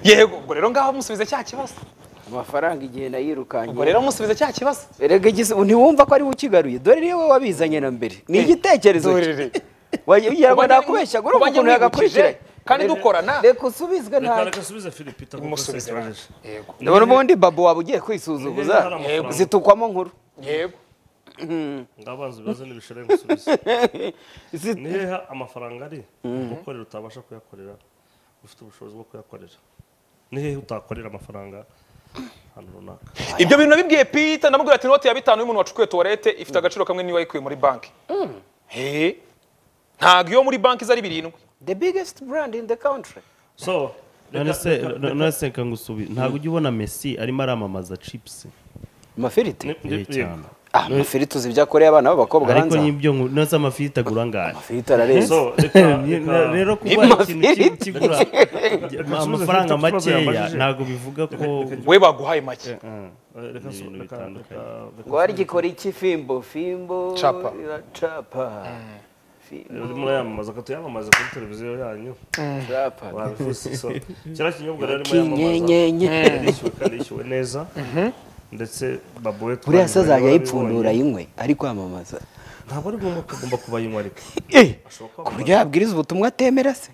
yego ubwo rero ngaho musubiza cya kibazo Amafaranga igihe nayirukanye. ubwo rero musubiza cya kibazo Erega igis- ntiwumva ko ari we ukigaruye dore niwe wabizanye na mbere ni igitekerezo dore cye rero. Wajya- ugira ngo Kuba nyine- nakubeshya gore kuba nyine ukuntu yagakurikira wibukije, kandi dukorana reka usubizwe nta reka asubize philip Umusubize itamusubize yego ndabona ubundi babo waba ugiye kwisuzuguza Niba hari amafaranga. zitukwamo nkuru yego ngabanza ibibazo n'ibishore ngusubize Zi- ni hehe amafaranga ari gukorera utabasha kuyakorera ufite ubushobozi bwo kuyakorera ni hehe utakorera amafaranga ahantu runaka ibyo bintu nabibwiye Peter namubwira ati inoti ya bitanu y'umuntu wacukuye tuwarete ifite agaciro kamwe niyo wayikuye muri banki Eh, ntabwo iyo muri banki zari birindwi the biggest brand in the country so none se none se reka ngusubize ntabwo ujya ubona messi arimo aramamaza chips amafiriti eh, cyane ah amafiriti uzi ibyo akoreye abana b'abakobwa ariko hanze n'ibyo nku- none se amafiriti agura angahe amafiriti arareze so reka Ni- reka rero kuba ari ikintu Amafiriti. ki- kigura amafaranga Reka asubize ikibazo makeya yambajije. ntabwo bivuga ko we baguhaye make Eh, reka so- reka- ibintu bitandukanye. reka- reka- ngo hari igikora iki fimbo fimbo Capa. iracapa Fimbo, rero murayamamaza ko tuyamamaze kuri televiziyo yanyu capa. wabifuza so kiriya kinyobwa rero arimo yamamaza kinyenyenye karishyuwe karishyuwe neza ndetse babo we buriya se twanyuranye azajya barabibonye. ayipfundura ayinywe ari kwamamaza ntabwo ari ngombwa ko agomba kuba yinywa ariko ku buryo yabwiriza ubutumwa atemera se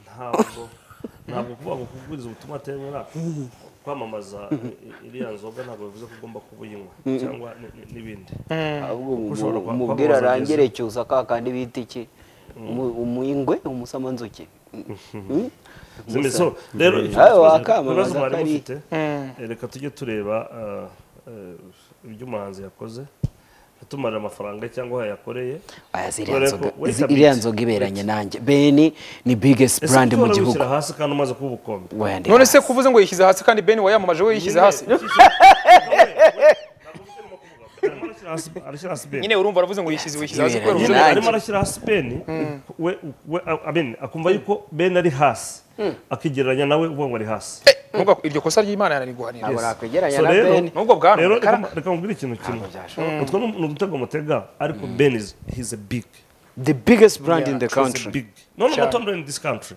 ntabwo ntabwo kuvuga ngo kubwiriza ubutumwa atemera kwamamaza i- iriya nzoga ntabwo bivuze ko ugomba kuba uyinywa cyangwa ni- ni- n'ibindi ahubwo Ushobora kwa- umubwira kwamamaza arangire cyusa ka kandi bita iki Umu- umuyingwe umusamanzuki Zimwe- so rero Ayo ibibazo wakamamaza mwari kari mufite eh, reka tujye tureba eh, eh, ibyo umuhanzi yakoze yatumarira amafaranga ye cyangwa yayakoreye aya ziriya Dore ko nzoga wait a zi- bit. iriya nzoga iberanye nanjye beni ni biggest ese brand mu ushobora gihugu gushyira hasi kandi umaze kuba ubukombe Oya, ndi none hasi. se kuvuze ngo yishyize hasi kandi ben wayamamaje we yishyize hasi Arimo arashyira hasi- arashyira hasi bene. nyine urumva aravuze ngo yishyize yishyize hasi kubera Nyine ubucuruzi Nyine nanjye. arimo arashyira hasi beni we we- a- amen, akumva yuko beni ari hasi akigereranya nawe uvuga ngo ari hasi Nubwo iryo kosa ry'imana yanariguhanira ntabwo nakwegeranya So na rero- beni nubwo bwana rero reka- reka reka nkubwire ikintu kimwe utwo ni ni udutego mutega ariko beni is- he's a big the biggest brand in the he's a country big no no not only in this country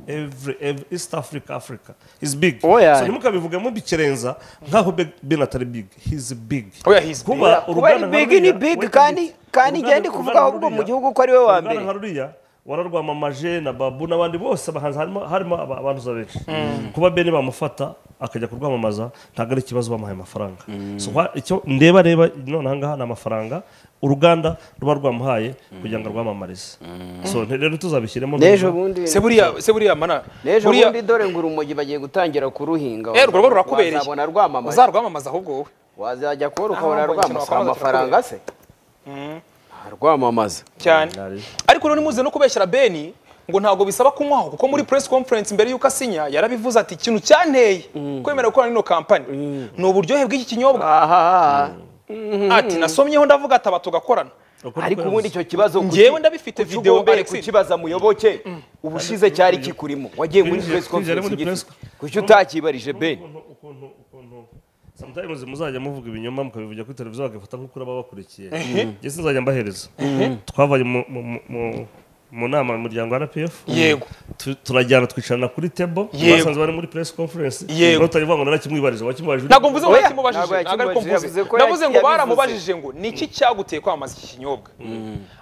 every every east africa africa he's big Oya. so ntimukabivuge mubikerenza nkaho Be- beni atari big he's big oya hizi kuba kuba ari uruganda big nka ni ruriya- big wait a kandi bit. kandi Uruganda- igende kuvuga uruganda ahubwo mu ruriya- gihugu ko ari we wa uruganda mbere nka ruriya wararwamamaje na babu n'abandi bose abahanzi harimo harimo aba- abantu za benshi kuba bene bamufata akajya kurwamamaza ntabwo ari ikibazo bamuhaye amafaranga So, wa- icyo ndeba reba nonaha ngaha ni amafaranga uruganda ruba rwamuhaye kugira ngo rwamamarize so nti- rero tuzabishyiremo n'ejo neza. bundi se buriya se buriya mana n'ejo buriya bundi dore ngo urumogi bagiye gutangira kuruhinga Eh, urwo ruba rurakubereye wazabona rwamamaye uzarwamamaza ahubwo wowe wazajya kuba Ah, rukabona mbonye ikintu rwamamaza wakwamaza amafaranga se Ah, rwamamaza cyane ariko rero nimuze no kubeshyira beni ngo ntabwo bisaba kunywaho kuko muri press conference mbere y'uko asinya yarabivuze ati ikintu cyanteye kwemera gukorana n'ino kampani ni uburyohe bw'iki kinyobwa aha ati nasomyeho ndavuga ati aba tugakorana Uko ariko niko ubundi icyo kibazo kuki- Njyewe ndabifite kuki video ugomba Alexis. kukibaza muyoboke ubushize cyari kikurimo wagiye muri Twinjiye- press twinjiye conference muri press ugifite kuki utakibarije ben ukuntu ukuntu ukuntu sometimes muzajya muvuga ibinyoma mukabivugira kuri televiziyo bagafata nk'uko baba bakurikiye njye sinzajya mbahereza twavanye mu- mu- mu- mu- mu nama mu muryango wa rpf Yego. Tu- turajyana twicarana kuri table Yego. basanze bari muri press conference Yego. utarivuga ngo ntanakimwibarije wakimubajije ntabwo mvuze ngo Oya, yakimubajije ntabwo ntabwo ariko yakimubajije, mvuze yavuze ko navuze ngo yabivuze. baramubajije ngo niki cyaguteye kwamamaza iki kinyobwa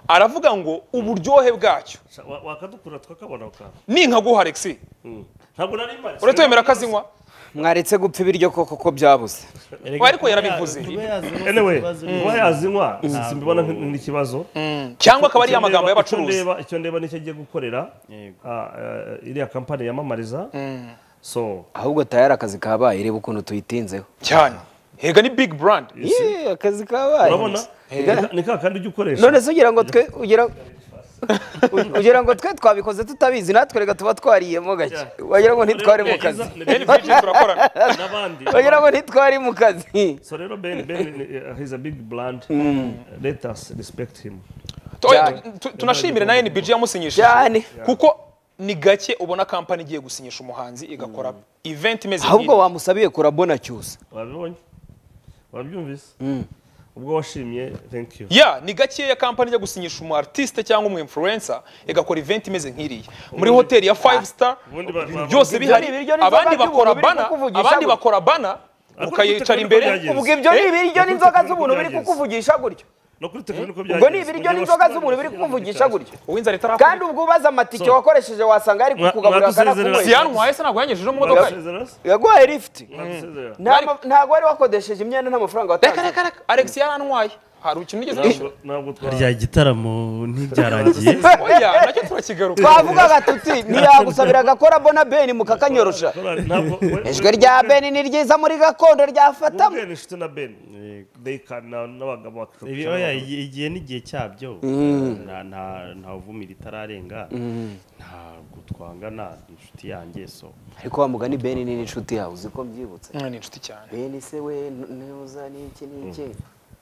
aravuga ngo uburyohe bwacyo wakadukura twakabona ukaba ninkaguha alexi ntabwo nari mpari uretse wemera ko azinywa mwaretse gupfa ibiryo koko ko byabuze ariko yarabivuze anyway kuba yazinywa simbibona nk- nk'ikibazo cyangwa akaba ari Icyo amagambo ndeba- y'abacuruzi icyo ndeba- icyo ndeba nicyo agiye gukorera ah, eh, iriya kampani yamamariza so ahubwo tayari akazi kabaye reba ukuntu tuyitinzeho cyane hega ni big brand Yee, akazi kabaye urabona ni ka kandi ujya ukoresha none se ugira ngo twe ugira kugira ngo twe twabikoze tutabizi natwe reka tuba twariyemo gake wagira ngo ntitware mu kazi NVG turakorana n'abandi wagira ngo ntitware mu kazi so rero ben ben eh, he's a big brand let us respect him Tu- tu- tunashimire na NBG yamusinyishije Cyane. kuko ni gake ubona kampani igiye gusinyisha umuhanzi igakora event imeze ahubwo nk'iyi. wamusabiye kurabona cyusa wabibonye wabyumvise ubwo washimye thank you ya ni gakeya kampani ijya gusinyisha umu artiste cyangwa umu influencer igakora event imeze nk'iriya muri hoteli ya five star ubundi ba- ba- byose bihari ibiryo ni abandi inzoga bakora z'ubuntu biri bana kukuvugisha abandi gutya. bakora bana Ariko ukayicara kuri imbere telefone byagenze. ubwo ibyo ni Eh? ibiryo n'inzoga z'ubuntu biri kukuvugisha gutyo no kuri tekno niko ubwo byagenze ni ibiryo n'inzoga z'ubuntu biri kukuvugisha gutyo uw'inzara kandi itarakora ubwo ubaza amatike wakoresheje wasanga yari Mwa- kukugaburira mwadusezerera. akanakunywera siyanwa ese ntabwo yangejeje mu modoka ye Mwasezerera se? yaguhaye lifuti Mwasezerera? Nta ma- ntago wari wakodesheje imyenda nta mafaranga reka watanze reka reka alex yaranwaye hari ikintu ugeze Ntabwo- ntabwo twa- rya gitaramo ntivyarangiye oya nacyo turakigaruka twavugaga tuti ntiyagusabira agakora bona beni mukakanyorosha Korali, ntabwo- we- we- ijwi rya beni ni ryiza muri gakondo ryafatamo Ubwe ni inshuti na ben They can- na- n'abagabo bakishobora Ibi- gushaka oya, abagabo. igihe igihe n'igihe cyabyo nta nta- nta uvumira itararenga ntabwo twangana inshuti yanjye so ariko wa mugani beni ni n'inshuti yawe uzi ko mbyibutse Mwana ni inshuti cyane beni se we ntuza n'iki n'iki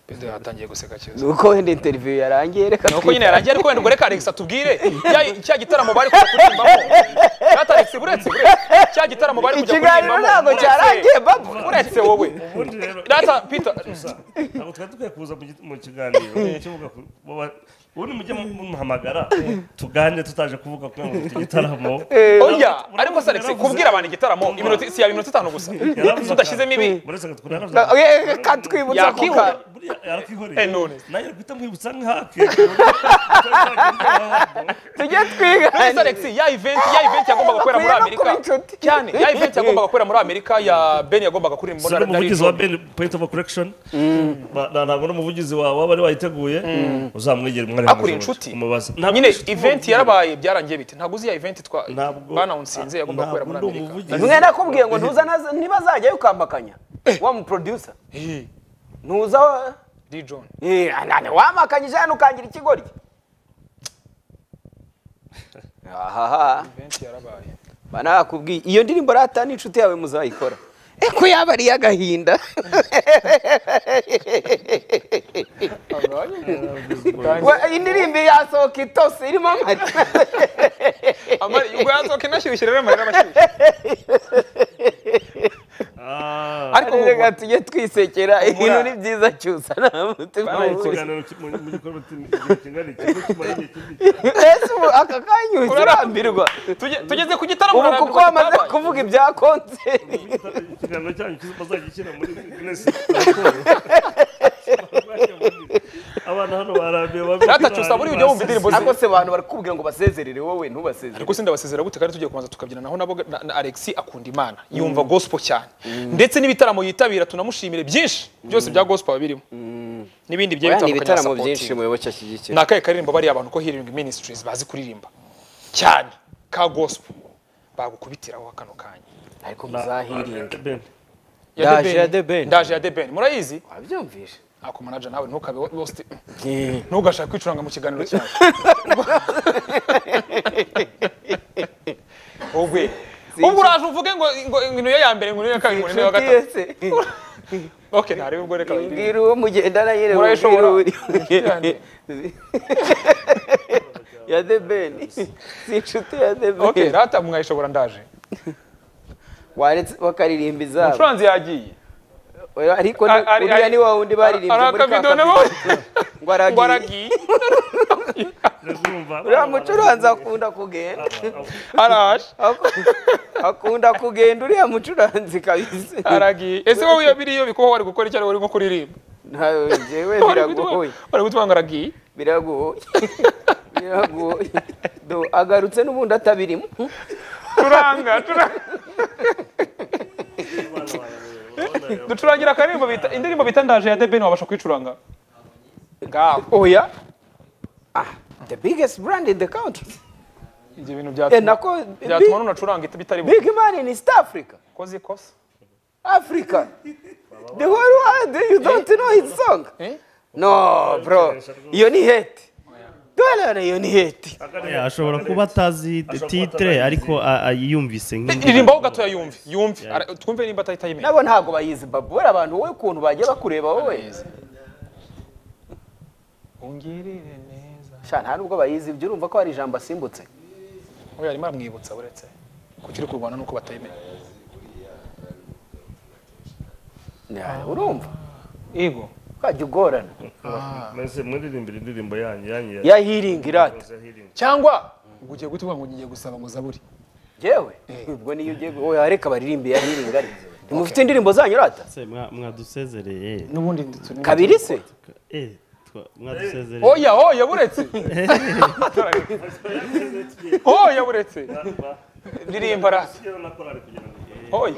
Pedro yatangiye guseka cyane ni uko wenda interiviyu yarangiye reka nuko nyine yarangiye ariko wenda ubwo reka Alex atubwire cya- cya gitaramo bari kujya kuririmbamo Ata Alex buretse buretse cya gitaramo bari kujya ikiganiro kuririmbamo ntabwo uretse- cyarangiye babo uretse wowe Ubundi rero- Data Peter gusa ntabwo twari dukwiye kuza mu gi- mu kiganiro kivuga ku bo ba- ubundi mujye muhamagara tugane tutaje kuvuga ko ngo tugitaramo oya ariko se Alex kubwira abantu igitaramo iminota si ya minota itanu gusa Yaravuze tudashyizemo ibi uretse ko twari Na- eh, eh, ka twibutsa ko Yakihorera. ka- buriya Eh, none. yarakihoreye nawe guhita mwibutsa nk'ihake Ubundi- tujye Ese twiganira Alex ya event ya event yagombaga gukorera muri Bakwiye no Amerika kuba inshuti. cyane ya event yagombaga gukorera muri Amerika ya Ben yagombaga kurira mu si n'umuvugizi wa ben point of correction Ba- na- ntabwo n'umuvugizi wawe waba ari wayiteguye uzamwegera umwari akuri inshuti umubaza nyine event yarabaye byarangiye bite ntabwo uzi ya event twa banawunsinze yagombaga gukorera muri ntabwo ndi Amerika umuvugizi. mwe nakubwiye ngo ntuza naza- ntibazajyayo ukampakanya wa muproducer ntuza wa- Lee John Eh, anane, wampakanyije hano ukangira ikigoryi ahaha event yarabaye banakubwiye iyo ndirimbo rata n'inshuti yawe muzayikora ko yaba ari iy'agahinda Wa- indirimbo yasohoka itose irimo amata amari ubwo yazoka inashyushye rero amarira amashyushye ariko mu reka tujye twisekera ibintu ni byiza cyusa ntamutima ikiganiro ki- mu mu gikorwa cy'imi- igihe kingana iki, kuko kimara igihe kinini. ese ubu aka kanya uhita urambirwa Tuje- tugeze ku gitaramo ubu barambirwa kuko bamaze kitabaye. kuvuga ibya konseri ikiganiro cyanyu kiza- bazagishyira muri Guinness raporo. abana hano barambiwe babi- Data, cyusa buriya ujya wumva indirimbo ze ariko se abantu barakubwira ngo basezerere wowe ntubasezere ariko sindi ndabasezera gute kandi tugiye kubanza tukabyinanaho nabo na, na Alexi akunda imana yumva gospel cyane ndetse n'ibitaramo yitabira tunamushimire byinshi byose bya gospel ababirimo n'ibindi ni bigiye bitandukanye ibitaramo na byinshi supporting. muyoboke ashyigikira ni akahe karirimbo bariya abantu ko healing ministries bazi kuririmba cyane ka gospel bagukubitiraho kano kanya ariko muzahiringe Ben, Ya Ndaje The ya Ben. The Ben. ndaje ya The Ben murayizi wabyumvishe ako manager nawe ntukabe wo- wose ntugashaka kwicuranga mu kiganiro cyawe ubwe ubwo uraje uvuge ngo ngo ngo niyo ya mbere ngo niyo ya kabiri ngo niyo ya inshuti gatatu yese okay ntarebe ubwo reka bayirinde. mbwira uwo mugendana nyine Murayishobora. ubwira uri. ya the ben si inshuti ya the okay ben rata mwayishobora ndaje waretse bakaririmba izabo umucuranzi yagiye ariko Ari- ari- uriya ni wa wundi baririmbye ari muri ka akabido nabo kabido. ngo ngo aragiye aragiye ndazumva. uriya mucuranzi akunda kugenda araje akunda kugenda uriya mucuranzi kabisa aragiye ese wowe iyo biriyo bikubaho wari gukora icyo ari urimo kuririmba ntawe njyewe Wari gutuma- biragoye wari gutuma ngo aragiye biragoye biragoye Do, agarutse n'ubundi atabirimo turanga turanga ducurangira akaririmbo bita indirimbo bita ndaje ya The Ben wabasha kwicuranga ngaho oya Ah, the biggest brand in the country ibyo bintu Eh, byatuma nako byatuma big, nunacuranga ita bitari bu big man in east africa koze ikosa africa the whole world you don't know his song eh no bro iyo ni hate dore rayoniyeti Yeah, ashobora kuba atazi titre ariko a- a- yumvise nk'indi ririmbaho gatoya yumve yumve Ara- twumve nimba atahita yimenya nabo ntabwo bayizi babu buriya abantu wowe ukuntu bajya bakureba wowe ungirire neza sha nta nubwo bayizi ibyo urumva ko hari ijambo asimbutse oya arimo aramwibutsa uretse kuki uri kurwana nuko batayimenya Ya, urumva yego ukajya ugorana mwese muririmbira indirimbo yanyu yanyu ya- ya hiringi irata ya healing. cyangwa ubwo ugiye guta uvuga ngo ngiye gusaba ngo zaburi yewe ubwo niyo ugiye gu- oya reka baririmbe ya hiringi ari ntimufite indirimbo zanyu rata Se, mwa- mwadusezereye n'ubundi ndetse ni- kabiri se Eh, twa- mwadusezereye oya oya buretse oya buretse ririmba rasi oya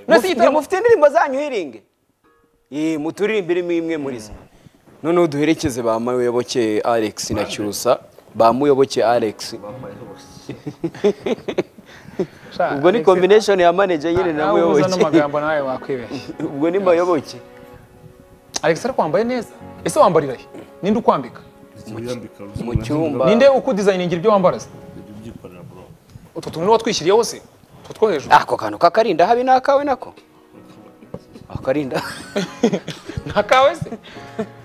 nasi igitaramo ntimufite indirimbo zanyu hiringi Eh, muturirimberemo imwe muri zo noneho duherekeze ba muyoboke alex na cyusa ba muyoboke alex ubwo ni combination ya manager nyine na nawe uza muyoboke n'amagambo nawe wakwibeshya ubwo ni muyoboke alex ariko wambaye neza ese wambarira he ninde ukwambika Wiyambika mu cyumba ninde ukudizayiningira ibyo wambara se ujya ubyikorera bro utwo tuntu watwishyiriyeho se utwo two hejuru ako kantu kakarinda habe n'akawe nako akarinda nta kawe se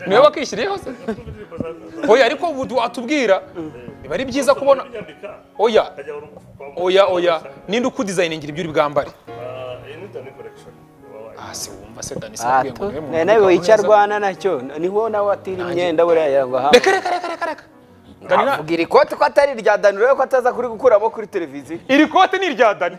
niwe wakishyiriyeho se oya ariko ubu watubwira biba ari byiza kubona Wiyambika, oya ukajya uru- oya oya ninde ukudizayiningira ibyo uri bwambare Ah, iyi ni Danny collection. Wabaye. ah se wumva se dani sinabwiye ngo niwe muntu nawe witwara icyo neza. arwana nacyo niho nawe atira imyenda buriya yangwa hamwe reka reka reka reka reka dani na- avuga iri kote ko atari irya dani urebe ko ataza kuri gukuramo kuri televiziyo iri kote ni irya dani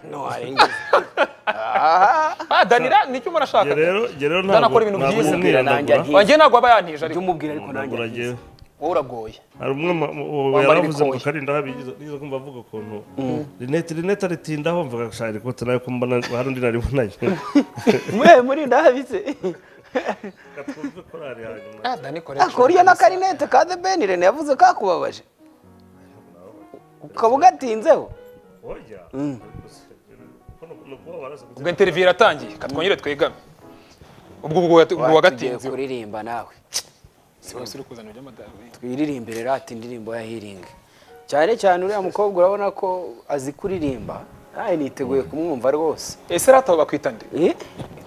ah dani ra- ni icyo umuntu ashaka Njye rero njye rero Danny akora ibintu ntabwo byiza. Nanjye nirandagura ari- wanjye ntabwo aba yantije ariko umubwira ariko nanjye nirandagura njyewe wowe uragoye hari umwe mu- mu- uwo Wambara yaravuze ngo ibikoye. karinda habigize nizo kumva avuga ukuntu rinete rinete aritindaho mvuga gushaka ikote nayo ko mbona hari undi nari bunanye mwe muri ndahabitse katumve korari hanyuma ah dani kore ako uriya n'akarinete ka the ben rene yavuze kakubabaje ukaba ugatinzeho oya Ariko ni ukuba waraza ubwo interview iratangiye katwongere twegame ubwo ubwo wati- ubwo wagatinze Tugiye kuririmba nawe si wese uri kuzana iby'amadolari twiririmbire rata indirimbo ya healing cyane cyane uriya mukobwa urabona ko azi kuririmba nawe niteguye kumwumva rwose ese rata bakwitande Eh?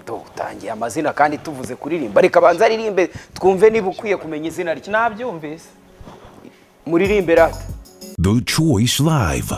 Tuba utangiye amazina kandi tuvuze kuririmba reka banza aririmbe twumve niba ukwiye kumenya izina rye nabyumvise muririmbe rata The Choice Live.